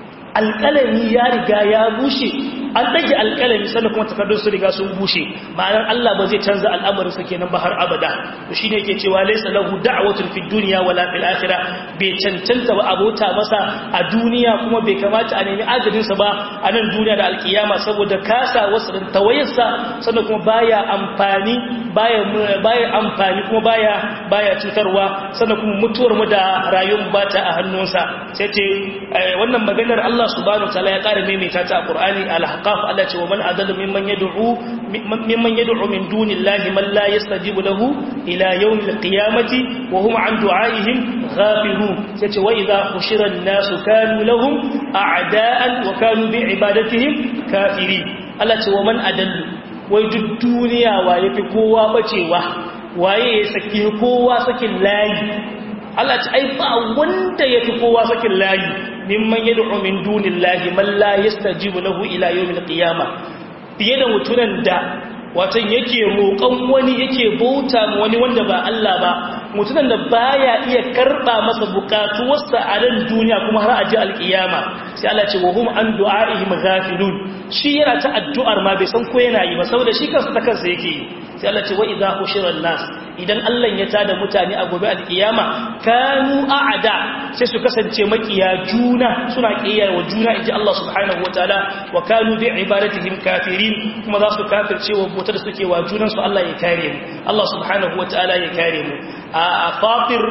alƙalami ya riga ya bushe an ɗage alƙalami sannan kuma takardun su riga sun bushe ma'anar Allah ba zai canza al'amarin sa kenan ba har abada to shine yake cewa laysa lahu da'watun fid dunya wala fil akhirah bai cancanta ba abota masa a duniya kuma bai kamata a nemi ajalin sa ba a nan duniya da alkiyama saboda kasa wasu da tawayarsa sannan kuma baya amfani baya baya amfani kuma baya baya cutarwa sannan kuma mutuwar mu da rayuwar ba ta a hannunsa sai ce wannan maganar Allah subhanahu wa ta'ala ya ƙara maimaita ta a Qur'ani al-Ahqaf Allah ce wa man adallu mimman yad'u mimman yad'u min dunillahi man la yastajibu lahu ila yawmil qiyamati wa hum an du'aihim ghafilun sai ce wa idha hushira an-nasu kanu lahum a'da'an wa kanu bi ibadatihim kafirin Allah ce wa man adallu wai duk duniya waye fi kowa bacewa waye ya saki kowa sakin layi Allah ce ai ba wanda ya fi kowa sakin layi mimman yad'u min dunillahi man la yastajibu lahu ila yawmil qiyamah fiye da mutunan da watan yake roƙon wani yake bauta ma wani wanda ba Allah ba mutunan da baya iya karba masa bukatuwarsa a ran duniya kuma har a ji alkiyama sai Allah ce wa hum an du'aihim ghafilun shi yana ta addu'ar ma bai san ko yana yi ba saboda shi kansa ta kansa yake yi sai Allah ce wa idza hushira nas idan Allah ya tada mutane a gobe alkiyama kanu a'ada sai su kasance makiya juna suna kiyar wa juna inji Allah subhanahu wataala wa kanu bi ibadatihim kafirin kuma za su kafirce wa bautar da suke wa junan su Allah ya kare mu Allah subhanahu wataala ya kare mu a fatir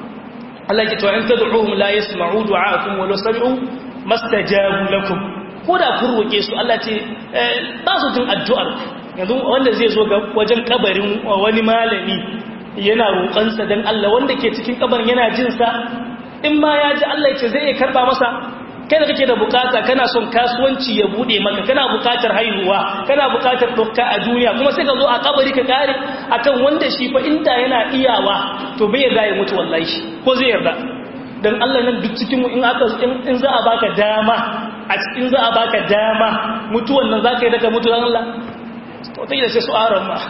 Allah ya ce in tad'uhum la yasma'u du'aakum wa law sami'u mastajabu lakum ko da kun roke su Allah ce ba su jin addu'ar yanzu wanda zai zo wajen kabarin wani malami yana roƙonsa don Allah wanda ke cikin kabarin yana jinsa in ma ya ji Allah ce zai iya karɓa masa kai da kake da bukata kana son kasuwanci ya bude maka kana bukatar haihuwa kana bukatar dokka a duniya kuma sai ka zo a kabari ka kare akan wanda shi fa inda yana iyawa to bai yarda ya mutu wallahi shi ko zai yarda dan Allah nan duk cikin in aka in za a baka dama a cikin za a baka dama mutuwan nan zaka yi daga mutu dan Allah to take da sai su aran ma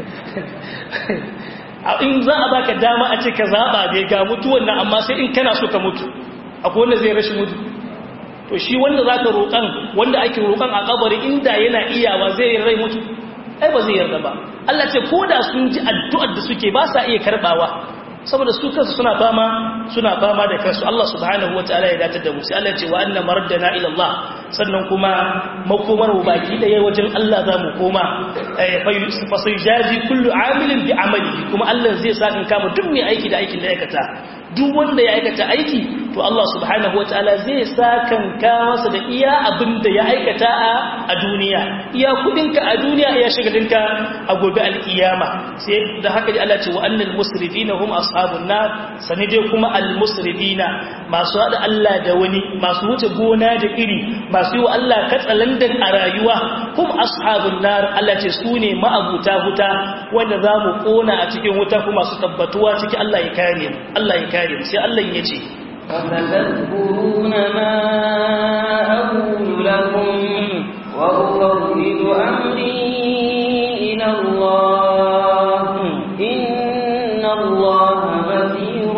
in za a baka dama a ce ka zaba bai ga mutuwan nan amma sai in kana so ka mutu akwai wanda zai rashi mutu to shi wanda za ka roƙan wanda ake roƙan a kabari inda yana iyawa zai rai mutu ai ba zai yarda ba Allah ce ko da sun ji addu'ar da suke ba sa iya karɓawa saboda su kansu suna fama suna fama da kansu Allah subhanahu wataala ya datar da mu sai Allah ya ce wa anna maraddana ila Allah sannan kuma makomar mu baki daya wajen Allah za mu koma fa sayjazi kullu amilin bi amalihi kuma Allah zai saka kama duk mai aiki da aikin da ya aikata duk wanda ya aikata aiki to Allah subhanahu wataala zai sakanka masa da iya abin da ya aikata a duniya iya kudinka a duniya iya shagalinka a gobe alkiyama sai da haka ji Allah ce wa annal musrifina hum ashabun nar sani dai kuma al musrifina masu hada Allah da wani masu wuce gona da iri masu yi wa Allah katsalandan a rayuwa hum ashabun nar Allah ce su ne ma'abuta wuta wanda za mu kona a cikin wuta kuma su tabbatuwa ciki Allah ya kare mu Allah ya kare mu sai Allah ya ce فستذكرون ما أقول لكم وأفوض أمري إلى الله إن الله بصير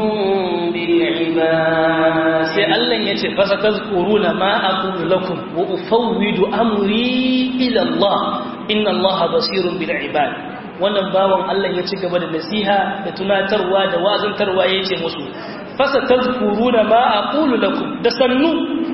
بالعباد sai Allah ya ce fasa tazkuruna ma aqulu lakum wa ufawwidu amri ila Allah inna Allah basirun bil ibad wannan bawon Allah ya ci gaba da nasiha da tunatarwa da wazantarwa yace musu fasa tazkuruna ma aqulu lakum da sannu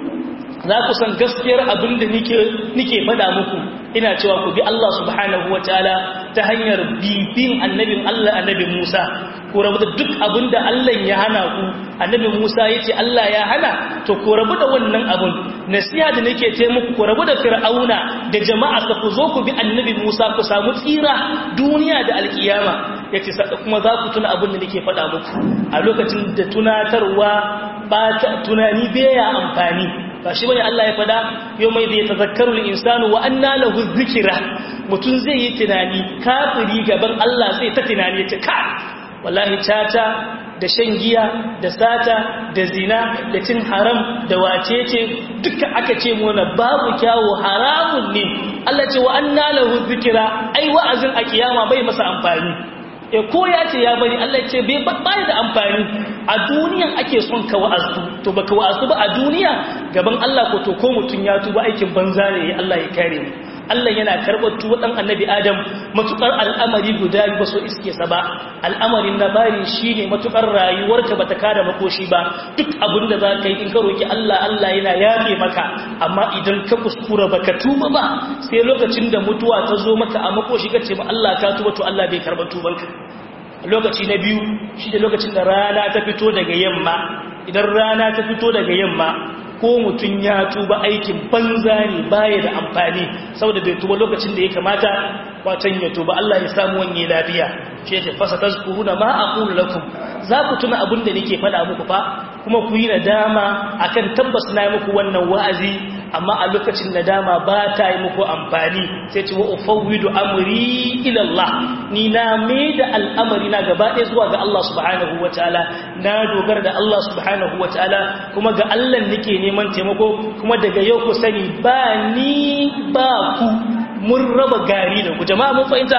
za ku san gaskiyar abin da nike nike faɗa muku ina cewa ku bi Allah subhanahu wataala ta hanyar bibin annabin Allah annabin Musa ku rabu da duk abin da Allah ya hana ku annabin Musa yace Allah ya hana to ku rabu da wannan abun nasiha da nake ce muku ku rabu da fir'auna da jama'a ku zo ku bi annabi Musa ku samu tsira duniya da alkiyama yace kuma za ku tuna abin da nake faɗa muku a lokacin da tunatarwa ba ta tunani baya amfani ba shi bane Allah ya fada yau mai zai tazakkaru insanu wa anna lahu dhikra mutun zai yi tunani kafiri gaban Allah zai ta tunani yace ka wallahi tata da shan giya da sata da zina da cin haram da wacece duka aka ce mana babu kyawu haramun ne Allah ce wa anna lahu dhikra ai wa'azin a kiyama bai masa amfani e ko ya ce ya bari Allah ce bai bai da amfani a duniyan ake son ka wa'azu to baka wa'azu ba a duniya gaban Allah ko to ko mutun ya tuba aikin banza ne Allah ya kare mu Allah yana karɓar tuwa ɗan annabi Adam matuƙar al'amari guda ba so iske sa ba al'amarin na bari shi ne matuƙar rayuwarka ba ta kada makoshi ba duk abin da za ka yi in ka roƙi Allah Allah yana yafe maka amma idan ka kuskura ba ka tuba ba sai lokacin da mutuwa ta zo maka a makoshi ka ce ba Allah ka tuba to Allah bai karɓar tubanka lokaci na biyu shi da lokacin da rana ta fito daga yamma idan rana ta fito daga yamma ko mutum ya tuba aikin banza ne baya da amfani saboda bai tuba lokacin da ya kamata wacan ya tuba Allah ya samu wani lafiya shi yake fasa tazkuruna ma aqulu lakum za ku tuna abin da nake faɗa muku fa kuma ku yi nadama akan tabbas na muku wannan wa'azi amma a lokacin nadama ba ta yi muku amfani sai ce wa ufawwidu amri ila Allah ni na mai da al'amari na gaba ɗaya zuwa ga Allah subhanahu wataala na dogara da Allah subhanahu wataala kuma ga Allah nake neman taimako kuma daga yau ku sani ba ni ba ku mun raba gari da ku jama'a mun fahimta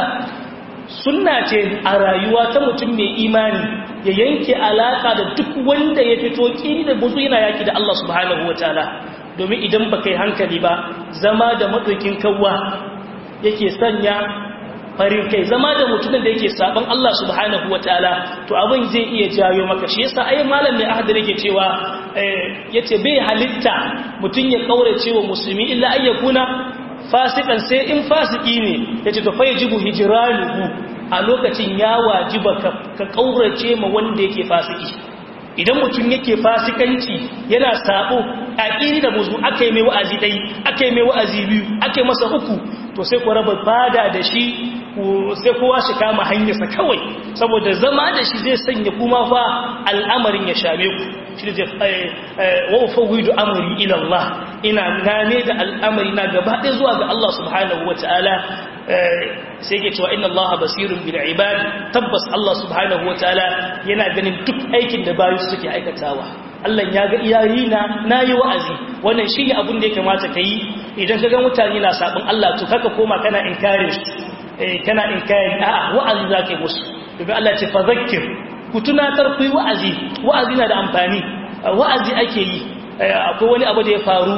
sunna ce a rayuwa ta mutum mai imani ya yanke alaka da duk wanda ya fito kiri da buzu yana yaki da Allah subhanahu wataala domin idan ba kai hankali ba zama da maɗaukin kawwa yake sanya farin kai zama da mutumin da yake saban Allah subhanahu wataala to abin zai iya jayo maka shi yasa ai malam mai ahadar yake cewa yace bai halitta mutum ya kaurace wa musulmi illa ayyakuna fasikan sai in fasiki ne yace to fa yajibu hijranuhu a lokacin ya wajiba ka kaurace ma wanda yake fasiki idan mutum yake fasikanci yana sabo a iri da muzu aka yi mai wa'azi ɗai aka yi mai wa'azi biyu aka yi masa uku to sai ku raba fada da shi sai kowa shi kama hanyarsa kawai saboda zama da shi zai sanya kuma fa al'amarin ya shame ku shi da wa ufawwidu amri ila Allah ina gane da al'amari na gaba ɗaya zuwa ga Allah subhanahu wataala sai ke cewa inna Allah basirun bil ibad tabbas Allah subhanahu wataala yana ganin duk aikin da bayu suke aikatawa Allah ya ga iyayi na nayi wa'azi wannan shi ne abin da ya kamata kai idan ka ga mutane na sabon Allah to kaka koma kana inkare su kana in kayan a'a wa'azi za ka yi musu domin Allah ce fa zakir ku tunatar ku yi wa'azi wa'azi na da amfani wa'azi ake yi akwai wani abu da ya faru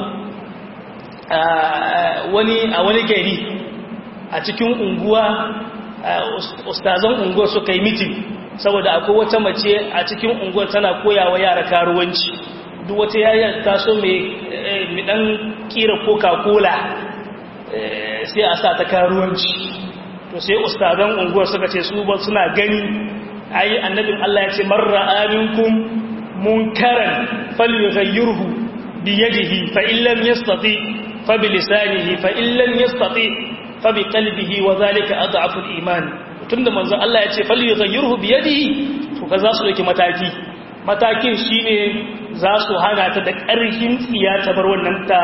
wani a wani gari a cikin unguwa ustazan unguwar suka yi mitin saboda akwai wata mace a cikin unguwar tana koyawa yara karuwanci duk wata yayar taso mai dan kira coca-cola sai a sa ta karuwanci to sai ustazan unguwar suka ce su ba suna gani ayi annabin Allah ya ce marra aminkum munkaran falyughayyirhu bi yadihi fa in lam yastati fa bi lisanihi fa in lam yastati fa bi qalbihi wa zalika adhafu al-iman tunda manzo Allah ya ce falyughayyirhu bi yadihi to ka za su dauki mataki matakin shine za su hana ta da ƙarfin tsiya ta bar wannan ta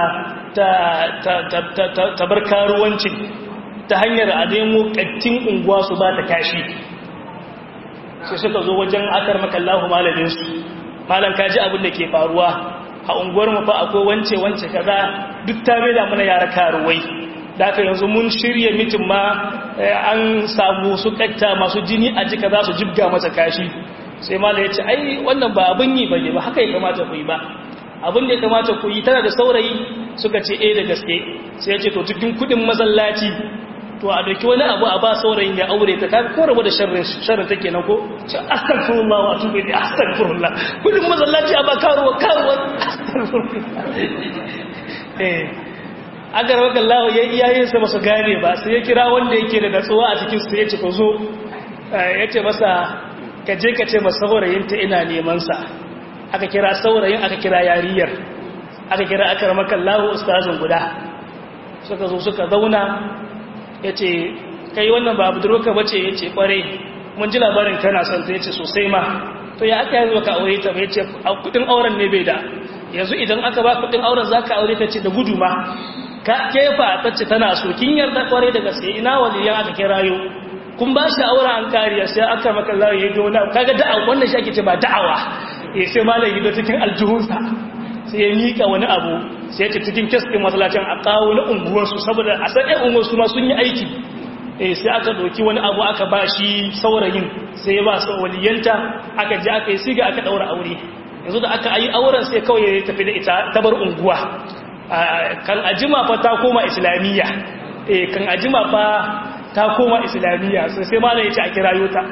ta bar karuwancin ta hanyar a nemo ƙattin unguwa su ba ta kashi sai suka zo wajen akar makallahu malaminsu malam kaji abin da ke faruwa a unguwar mu fa akwai wance wance kaza duk ta da mana yara karuwai da aka yanzu mun shirya mitin ma an samu su ƙatta masu jini a jika za su jibga masa kashi sai malam ya ce ai wannan ba abin yi ba ne ba haka ya kamata ku yi ba abin da ya kamata ku yi tana da saurayi suka ce eh da gaske sai ya ce to cikin kudin masallaci to a dauki wani abu a ba saurayin ya aure ta kaga ko rabu da sharrin sharrin take nan ko ce astaghfirullah wa atubu ilayhi astaghfirullah kudin masallaci a ba karuwa karuwa eh agar waka Allah ya iyayen sa basu gane ba sai ya kira wanda yake da natsuwa a cikin su ya ce ko zo ya ce masa ka je ka ce masa saurayin ta ina neman sa aka kira saurayin aka kira yariyar aka kira aka ramakan lahu ustazin guda suka zo suka zauna ya ce kai wannan ba budurka ba ce ya ce kware mun ji labarin kana son ta ya ce sosai ma to ya aka yanzu ka aure ta ya ce kudin auren ne bai da yanzu idan aka ba kudin auren za ka aure ta ce da gudu ma ka kefa ta ce tana so kin yarda kware da gaske ina waliyan aka kirayo kun ba shi auren an kariya sai aka maka lawa ya gona kaga da'awa wannan shi ake ce ba da'awa eh sai malam gido cikin aljihunsa sai ya mika wani abu sai ya ce cikin kes ɗin masallacin a kawo na unguwarsu saboda a san ɗan unguwarsu ma sun yi aiki eh sai aka ɗauki wani abu aka ba shi saurayin sai ya ba su waliyanta aka je aka yi siga aka ɗaura aure yanzu da aka yi auren sai kawai ya tafi da ita ta bar unguwa kan ajima fa ta koma islamiyya eh kan ajima fa ta koma islamiyya sai sai malam ya ce a kirayo ta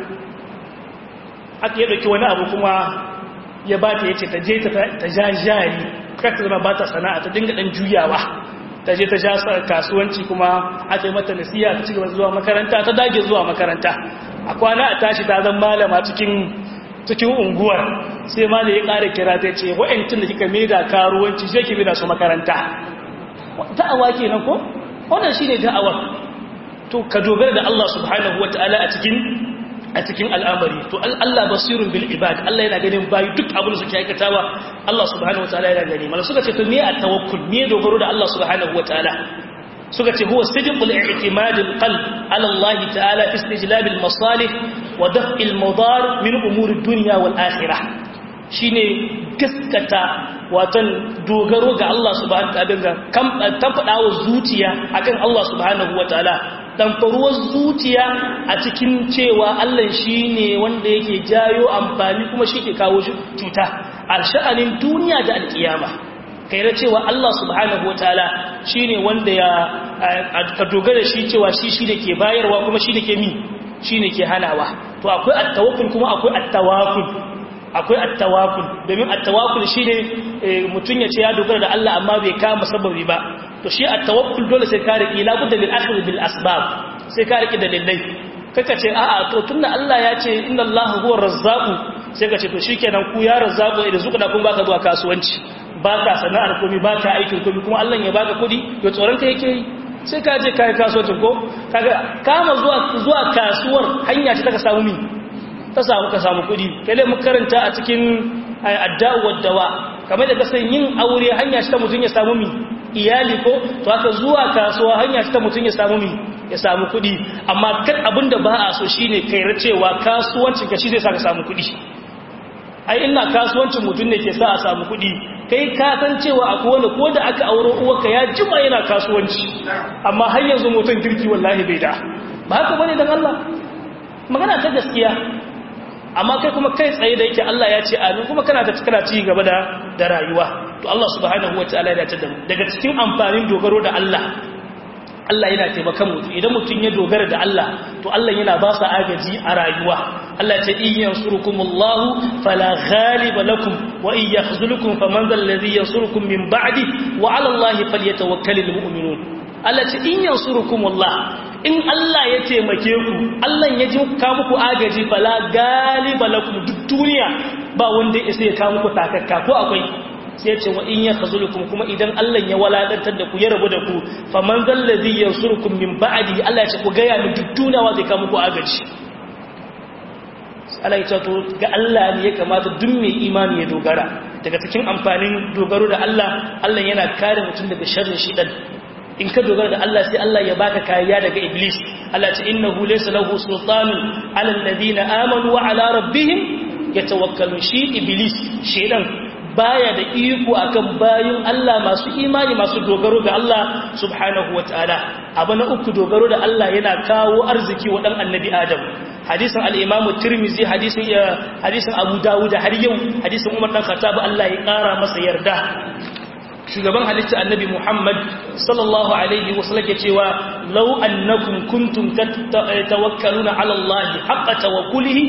aka yi ɗauki wani abu kuma ya ba ta ya ce ta je ta ja jari kata zama ba ta sana'a ta dinga ɗan juyawa ta je ta ja kasuwanci kuma aka yi mata nasiya ta cigaba zuwa makaranta ta dage zuwa makaranta a kwana a tashi ta zan malama cikin cikin unguwar sai ma da ya ƙara kira ta ce wa'yancin da kika maida karuwanci zai ki maida su makaranta da'awa kenan ko wannan shine da'awar to ka dogara da Allah subhanahu wataala a cikin a cikin al'amari to Allah basirun bil ibad Allah yana ganin bayi duk abin da suke aikatawa Allah subhanahu wataala yana gani mala suka ce to me at-tawakkul me dogaro da Allah subhanahu wataala suka ce huwa sidqul i'timad al-qalb ala Allah ta'ala fi istijlab al-masalih wa daf' al-madar min umur ad-dunya wal akhirah shine gaskata watan dogaro ga Allah subhanahu wataala kan tabbawa zuciya akan Allah subhanahu wataala damfaruwar zuciya a cikin cewa Allah shi ne wanda yake jayo amfani kuma shi ke kawo cuta a sha'anin duniya da alkiyama kai da cewa Allah subhanahu wa ta'ala shi ne wanda ya ka dogara shi cewa shi shi da ke bayarwa kuma shi da ke mi shi ne ke hanawa to akwai attawakul kuma akwai attawakul akwai attawakul domin attawakul shi ne mutum ya ce ya dogara da Allah amma bai kama sababi ba to shi at-tawakkul dole sai ka riki la budda bil akhdh bil asbab sai ka riki dalilai kaka ce a'a to tunda Allah ya ce inna Allahu huwa razzaq sai ka ce to shikenan ku ya razzaq idan zuka da kun baka zuwa kasuwanci baka sana'ar komai baka aikin komai kuma Allah ya baka kudi to tsoron ka yake yi sai ka je kai kasuwancin ko kaga kama zuwa zuwa kasuwar hanya ce ta ka samu mi ta samu ka samu kudi kale mu karanta a cikin adda'u dawa kamar da kasan yin aure hanya ce ta mutun ya samu mi iyali ko to haka zuwa kasuwa hanya ce ta mutun ya samu mi ya samu kudi amma kan abinda ba a so shine kai cewa kasuwancin ka shi zai saka samu kudi ai ina kasuwancin mutum ne ke sa a samu kudi kai ka san cewa akwai wanda ko da aka auro uwarka ya jima yana kasuwanci amma har yanzu mutum kirki wallahi bai da ba haka bane dan Allah magana ta gaskiya amma kai kuma kai tsaye da yake Allah ya ce amin kuma kana ta kana ci gaba da da rayuwa to Allah subhanahu wataala ya dace da mu daga cikin amfanin dogaro da Allah Allah yana taimakon mutum idan mutum ya dogara da Allah to Allah yana ba sa agaji a rayuwa Allah ce in yansurukumullahu fala ghaliba lakum wa in yakhzulukum faman dhal ladhi yansurukum min ba'di wa 'ala Allahi falyatawakkalul mu'minun Allah ce in yansurukumullah in Allah ya taimake ku Allah ya ji ka muku agaji fala ghaliba lakum duk duniya ba wanda ya isa ya ka muku takakka ko akwai sai ce wa in ya khazulukum kuma idan Allah ya waladantar da ku ya rabu da ku faman zallazi yansurukum min ba'di Allah ya ce ku ga ya duk dunawa zai ka muku agaji Allah ya ce to ga Allah ne ya kamata duk mai imani ya dogara daga cikin amfanin dogaro da Allah Allah yana kare mutum daga sharrin shidan in ka dogara da Allah sai Allah ya baka kariya daga iblis Allah ya ce innahu laysa lahu sultanun ala alladhina amanu wa ala rabbihim yatawakkalun shi iblis shedan baya da iko akan bayin Allah masu imani masu dogaro ga Allah subhanahu wataala abu na uku dogaro da Allah yana kawo arziki wa dan annabi Adam hadisin al-Imam Tirmidhi hadisin hadisin Abu Dawud har yau hadisin Umar dan Khattab Allah ya kara masa yarda shugaban halitta annabi Muhammad sallallahu alaihi wasallam ke cewa law annakum kuntum tawakkaluna ala Allah haqqa tawakkulihi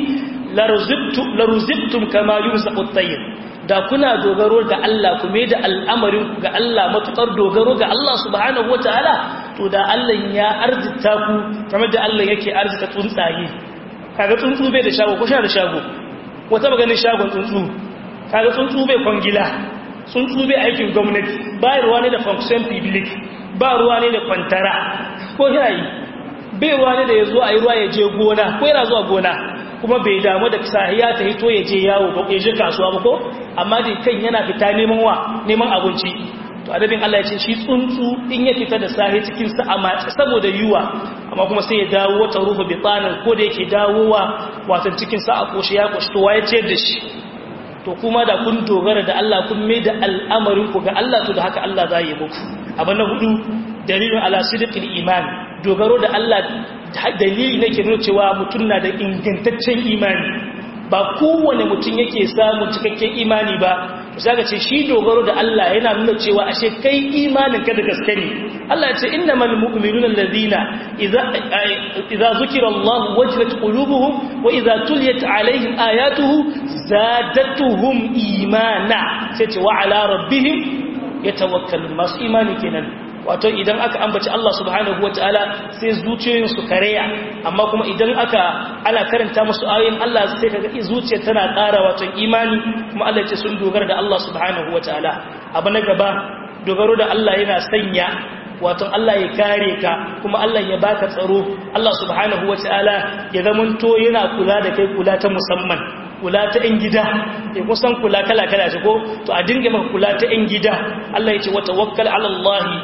laruzibtum kama yunzaqu at-tayr da kuna dogaro ga Allah kuma da al'amarin ga Allah matukar dogaro ga Allah subhanahu wataala to da Allah ya arzita ku kamar da Allah yake arzita tsuntsaye kaga tsuntsu bai da shago ko sha da shago wata maganin shagon tsuntsu kaga tsuntsu bai kwangila tsuntsu bai aikin gwamnati ba ruwa ne da function public ba ruwa ne da kwantara ko yayi bai ruwa ne da ya zo a yi ruwa ya je gona ko yana zuwa gona kuma bai damu da sahiya ta hito ya je yawo ba ya je kasuwa ba ko amma da kan yana fita neman wa neman abinci to adabin Allah ya ce shi tsuntsu in ya fita da sahi cikin sa amma saboda yuwa amma kuma sai ya dawo wata ruhu bi tsanin ko da yake dawowa wato cikin sa a koshi ya koshi to waye ce da shi to kuma da kun dogara da Allah kun mai da al'amarin ku ga Allah to da haka Allah za yi muku abin na hudu dalilin ala sidqil iman dogaro da Allah dalili nake nuna cewa mutum na da ingantaccen imani ba kowane mutum yake samun cikakken imani ba zaka ce shi dogaro da Allah yana nuna cewa ashe kai imanin ka da gaske ne Allah ya ce innamal mu'minuna allazina idza idza zukira Allah wajilat qulubuhum wa idza tuliyat alaihim ayatuhu zadatuhum imana sai ce wa ala rabbihim yatawakkalun masu imani kenan wato idan aka ambaci Allah subhanahu wataala sai zuciyoyin su kareya amma kuma idan aka ana karanta musu ayoyin Allah sai kaga zuciyar tana ƙara wato imani kuma Allah ce sun dogara da Allah subhanahu wataala abu na gaba dogaro da Allah yana sanya wato Allah ya kare ka kuma Allah ya baka tsaro Allah subhanahu wataala ya zamanto yana kula da kai kula ta musamman kula ta ‘yan gida ya kusan kula kala-kala shi ko to a dinga maka kula ta ‘yan gida Allah ya ce wata wakkal alallahi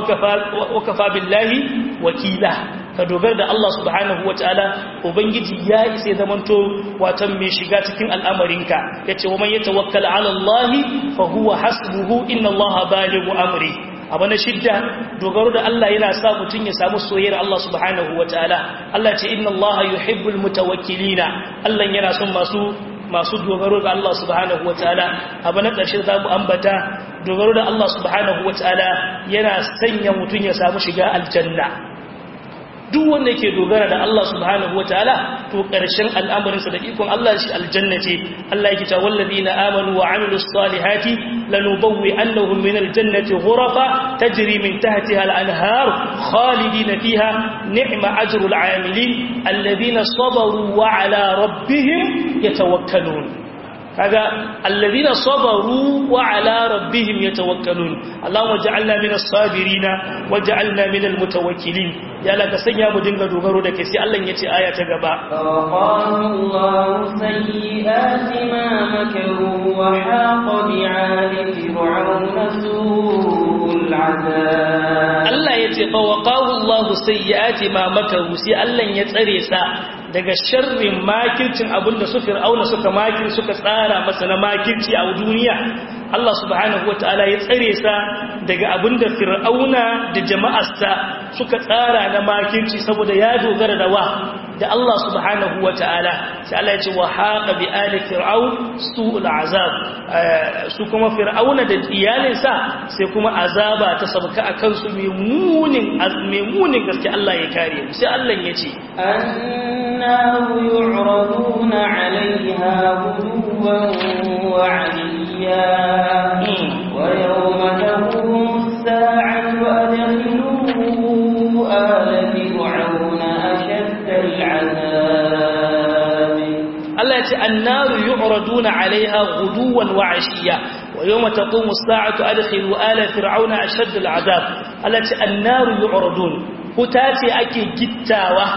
wakafa billahi wakila ka dogara da Allah subhanahu wa ta'ala ubangiji ya isa zamanto watan mai shiga cikin al'amarinka ya ce wa man ya tawakkal alallahi fa huwa hasbuhu inna Allah balighu amri abu na shidda dogaro da Allah yana sa mutum ya samu soyayyar Allah subhanahu wa ta'ala Allah ce inna Allah yuhibbul mutawakkilina Allah yana son masu masu dogaro ga Allah subhanahu wa ta'ala abu na ƙarshe za mu ambata dogaro da Allah subhanahu wa ta'ala yana sanya mutum ya samu shiga aljanna duk wanda yake dogara da Allah subhanahu wataala to karshen al'amarinsa da ikon Allah shi aljanna ce Allah yake cewa wallazina amanu wa amilus salihati lanubawwi annahum min aljannati ghurafa tajri min tahtiha al-anhar khalidina fiha ni'ma ajrul 'amilin alladhina sabaru wa 'ala rabbihim yatawakkalun kaga alladhina sabaru wa ala rabbihim yatawakkalun Allahumma ja'alna minas sabirina waj'alna minal mutawakkilin ya Allah ka sanya mu dinga dogaro da kai sai Allah ya ce aya ta gaba فوقاه الله سيئات ما مكروا وحاق بعاد فرعون سوء العذاب Allah ya ce fawaqahu Allahu sayyi'ati ma makaru sai Allah ya tsare sa daga sharrin makircin abinda su fir'auna suka makir suka tsara masa na makirci a duniya Allah subhanahu wataala ya tsare sa daga abinda fir'auna da jama'arsa suka tsara na makirci saboda ya dogara da wa da Allah subhanahu wataala sai Allah ya ce wa haqa bi ali fir'aun su'ul azab su kuma fir'auna da iyalinsa sai kuma azaba ta sabka akan su mai munin mai munin gaske Allah ya kare mu sai Allah ya ce النار يعرضون عليها غدوا وعليا ويوم تقوم الساعة أدخلوا آل فرعون أشد العذاب Allah ya ce annaru yu'raduna 'alayha ghuduwan wa 'ashiyya wa yawma taqumu as-sa'atu adkhilu ala fir'auna ashadd al-'adab Allah ya ce annaru yu'radun huta ce ake gittawa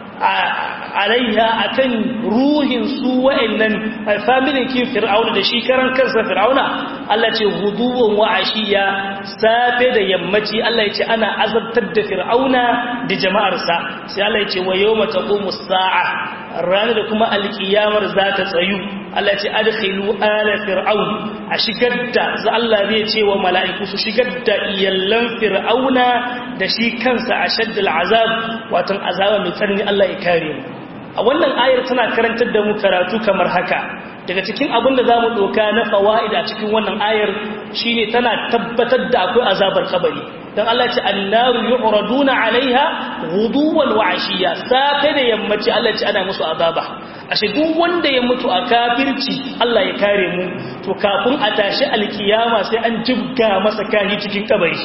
alaiha akan ruhin su wa'annan familin kin fir'auna da shi karan kansa fir'auna Allah ce huduwan wa ashiya safe da yammaci Allah ya ce ana azabtar da fir'auna da jama'arsa sai Allah ya ce wa yawma taqumu as-sa'a ranar da kuma alkiyamar za ta tsayu Allah ce adkhilu ala fir'aun a shigar da za Allah zai ce wa mala'iku su shigar da iyallan fir'auna da shi kansa a shaddal azab watan azaba mai tsanani Allah ya kare mu a wannan ayar tana karantar da mu karatu kamar haka daga cikin abin da zamu doka na fawaida cikin wannan ayar shine tana tabbatar da akwai azabar kabari dan Allah ce annaru yu'raduna 'alaiha ghuduwan wa 'ashiya safe da yammaci Allah ce ana musu azaba ashe duk wanda ya mutu a kafirci Allah ya kare mu to kafin a tashi alkiyama sai an jibga masa kahi cikin kabari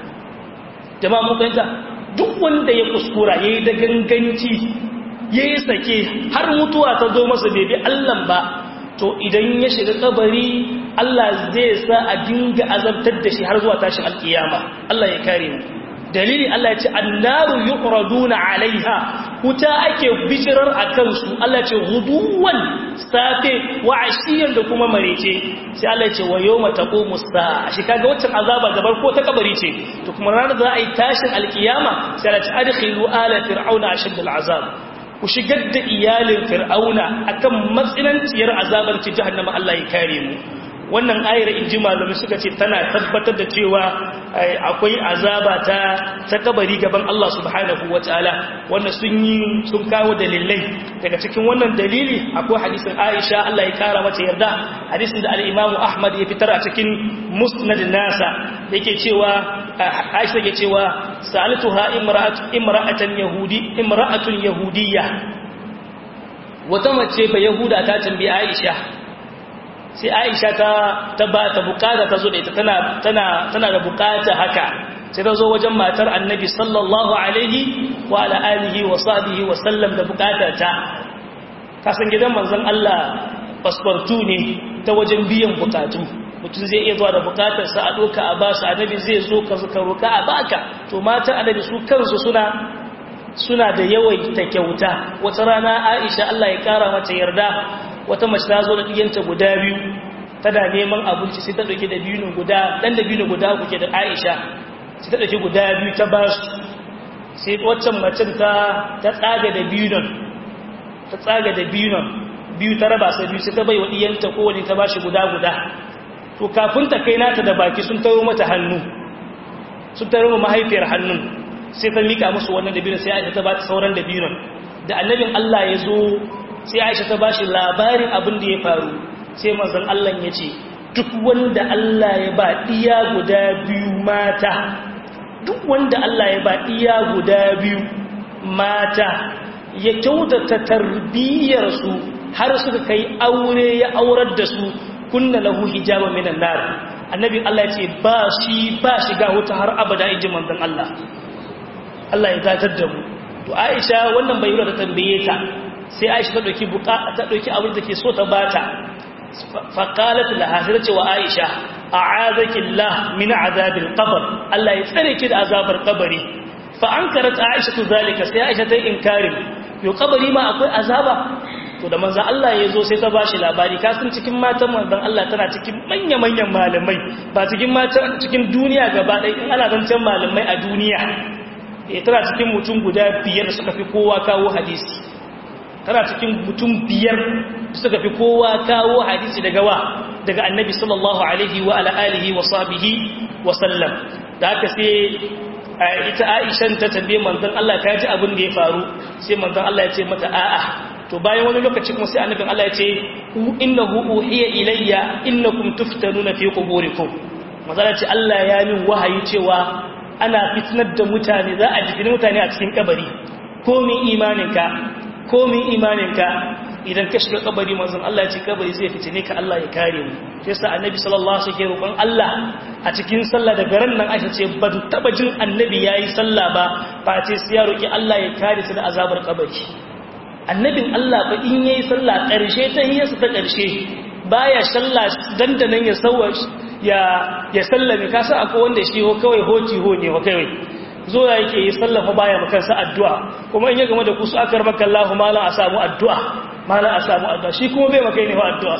jama'a mun fahimta duk wanda ya kuskura yayi da ganganci yayi sake har mutuwa ta zo masa bai bi Allah ba to idan ya shiga kabari Allah zai sa a dinga azabtar da shi har zuwa tashin alkiyama Allah ya kare mu dalili Allah ya ce annaru yuqraduna alaiha wuta ake bijirar akan su Allah ya ce huduwan safe wa ashiyan da kuma marece sai Allah ya ce wa yawma taqumu saa shi kaga waccan azaba da barko ta kabari ce to kuma ranar za a yi tashin alkiyama sai Allah ya ce adkhilu ala fir'auna ashad al'azab ku shigar da iyalin fir'auna akan matsinanciyar azabar ci jahannama Allah ya kare mu wannan ayar inji malumi suka ce tana tabbatar da cewa akwai azaba ta ta kabari gaban Allah subhanahu wataala wanda sun yi sun kawo dalilai daga cikin wannan dalili akwai hadisin Aisha Allah ya kara mata yarda hadisin da al-Imam Ahmad ya fitar a cikin Musnad nasa yake cewa Aisha yake cewa sa'altuha imra'at imra'atan yahudi imra'atun yahudiyya wata mace ba yahuda ta tambayi Aisha sai aisha ta ta ba ta bukata ta zo da ita tana tana tana da bukata haka sai ta zo wajen matar annabi sallallahu alaihi wa ala alihi wa sahbihi wa sallam da bukata ta kasan gidan manzon Allah passportu ne ta wajen biyan bukatu mutum zai iya zuwa da bukatarsa a doka a basu annabi zai zo ka zuka roka a baka to matan annabi su kansu suna suna da yawaita kyauta wata rana Aisha Allah ya kara mata yarda wata mace ta zo da ɗiyanta guda biyu tana neman abinci sai ta ɗauki da biyu guda ɗan da biyu guda kuke da aisha sai ta ɗauki guda biyu ta ba su sai waccan macen ta tsaga da biyu nan ta tsaga da biyu nan biyu ta raba sai biyu sai ta bai wa ɗiyanta kowane ta ba shi guda guda to kafin ta kai nata da baki sun taro mata hannu sun taro ma mahaifiyar hannun sai ta mika musu wannan da biyu sai aisha ta ba ta sauran da biyu nan da annabin Allah ya zo sai aisha ta bashi labarin abin da ya faru sai manzon Allah ya ce duk wanda Allah ya ba diya guda biyu mata duk wanda Allah ya ba diya guda biyu mata ya kyautata tarbiyyar su har suka kai aure ya aurar da su kunna lahu hijaba minan nar annabi Allah ya ce ba shi ba shiga wuta har abada inji manzon Allah Allah ya zatar da mu to Aisha wannan bai yura da tambaye ta sai aisha ta ɗauki ta ɗauki abin da ke so ta bata faqalat laha sai ce wa Aisha a'azaki Allah min azabil qabr Allah ya tsare ki da azabar kabari fa ankarat Aisha zalika sai Aisha ta inkarin yo kabari ma akwai azaba to da manzo Allah ya zo sai ta bashi labari kasan cikin matan manzon Allah tana cikin manya-manyan malamai ba cikin matan cikin duniya gaba ɗaya in ana zancen malamai a duniya eh tana cikin mutum guda biyar suka fi kowa kawo hadisi tana cikin mutum biyar suka fi kowa kawo hadisi daga wa daga annabi sallallahu alaihi wa ala alihi wa sahbihi wa sallam da haka sai ita Aisha ta tambaye manzon Allah ta ji abin da ya faru sai manzon Allah ya ce mata a'a to bayan wani lokaci kuma sai annabin Allah ya ce innahu uhiya ilayya innakum tuftanuna fi quburikum manzon ce Allah ya min wahayi cewa ana fitnar da mutane za a jifini mutane a cikin kabari komin imaninka komin imaninka idan ka shiga kabari manzon Allah ya ce kabari zai fitine ka Allah ya kare mu sai sa annabi sallallahu alaihi wasallam roƙon Allah a cikin sallah da garan nan Aisha ce ba taba jin annabi yayi sallah ba ba ce sai ya roki Allah ya kare su da azabar kabari annabin Allah ba in yayi sallah ƙarshe ta hiyarsa ta ƙarshe baya sallah dandanan ya sauwa ya ya sallame ka san akwai wanda shi ho kawai hoti ho ne ho kawai zo ya yake yi sallafa baya maka sa addu'a kuma in ya game da kusu akar maka Allahu mala a samu addu'a mala a samu addu'a shi kuma bai maka ne fa addu'a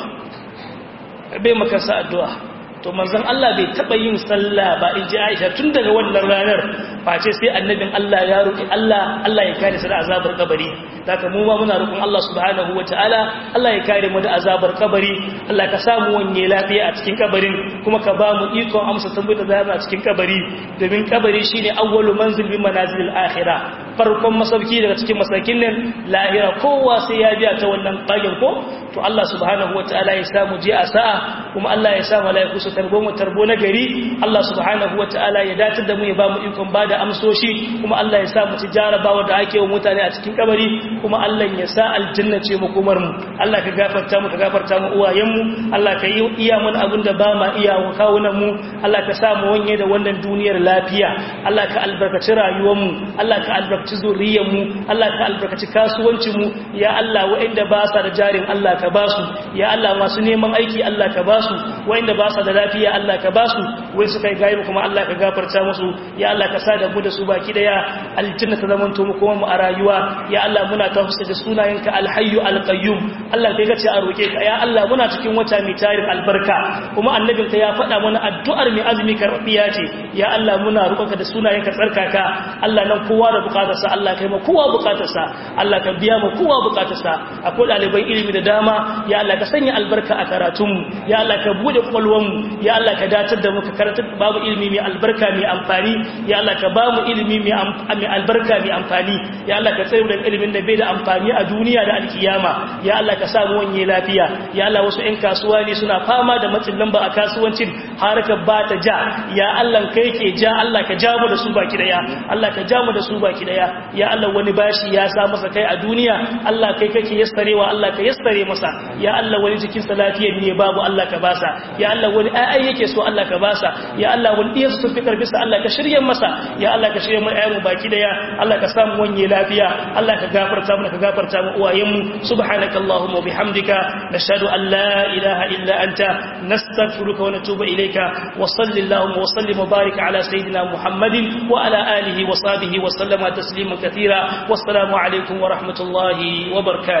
bai maka sa addu'a to manzon Allah bai taba yin sallah ba in ji Aisha tun daga wannan ranar face sai annabin Allah ya roki Allah Allah ya kare su da azabar kabari daga mu ma muna roƙon Allah subhanahu wataala Allah ya kare mu da azabar kabari Allah ka samu wanye lafiya a cikin kabarin kuma ka ba mu ikon amsa tambayar da a cikin kabari domin kabari shine awwalu manzil bi manazilil akhirah farkon masauki daga cikin masakin nan lahira kowa sai ya biya ta wannan bagin ko to Allah subhanahu wataala ya samu je a sa'a kuma Allah ya sa malaiku su tarbo mu tarbo na gari Allah subhanahu wataala ya datar da mu ya ba mu ikon bada amsoshi kuma Allah ya sa mu ci jarabawa da ake wa mutane a cikin kabari kuma Allah ya sa aljanna ce mu kumar mu Allah ka gafarta mu ka gafarta mu uwayen mu Allah ka yi iya mun abin da ba ma iya wa kawunan mu Allah ka sa mu wanye da wannan duniyar lafiya Allah ka albarkaci rayuwar mu Allah ka albarkaci zuriyar mu Allah ka albarkaci kasuwancin mu ya Allah wa'inda ba sa da jarin Allah ka ba su ya Allah masu neman aiki Allah ka ba su wa'inda ba sa da lafiya Allah ka ba su wai suka yi gaibu kuma Allah ka gafarta musu ya Allah ka sa da mu da su baki daya aljanna ta zamanto mu kuma mu a rayuwa ya Allah muna tafsir da sunayenka alhayyu alqayyum Allah kai ka ce a roke ka ya Allah muna cikin wata mai tarin albarka kuma annabinka ya faɗa mana addu'ar mai azumi karbiya ce ya Allah muna roƙonka da sunayenka tsarkaka Allah nan kowa da bukatarsa Allah kai ma kowa bukatarsa Allah ka biya ma kowa bukatarsa akwai ɗaliban ilimi da dama ya Allah ka sanya albarka a karatunmu ya Allah ka bude kwalwanmu ya Allah ka datar da mu ka karatar babu ilimi mai albarka mai amfani ya Allah ka bamu ilimi mai albarka mai amfani ya Allah ka tsare da ilimin da bai da amfani a duniya da alkiyama ya Allah ka samu wanye lafiya ya Allah wasu ƴan kasuwa ne suna fama da matsin lamba a kasuwancin harkar ba ta ja ya Allah kai ke ja Allah ka ja mu da su baki daya Allah ka ja mu da su baki daya ya Allah wani bashi ya sa masa kai a duniya Allah kai kake yastarewa Allah ka yastare masa ya Allah wani jikin sa lafiyar ne babu Allah ka basa ya Allah wani ai yake so Allah ka basa ya Allah wani iya su fi karfi sa Allah ka shirye masa ya Allah ka shirye mu ayyamu baki daya Allah ka samu wanye lafiya Allah ka gafarta mu ka gafarta mu uwayen mu subhanakallahumma wa bihamdika nashhadu an la ilaha illa anta nastaghfiruka wa natubu ilayka wa sallallahu wa sallim wa barik ala sayidina muhammadin wa ala alihi wa sahbihi wa sallama tasliman katira wassalamu alaikum wa rahmatullahi wa barakatuh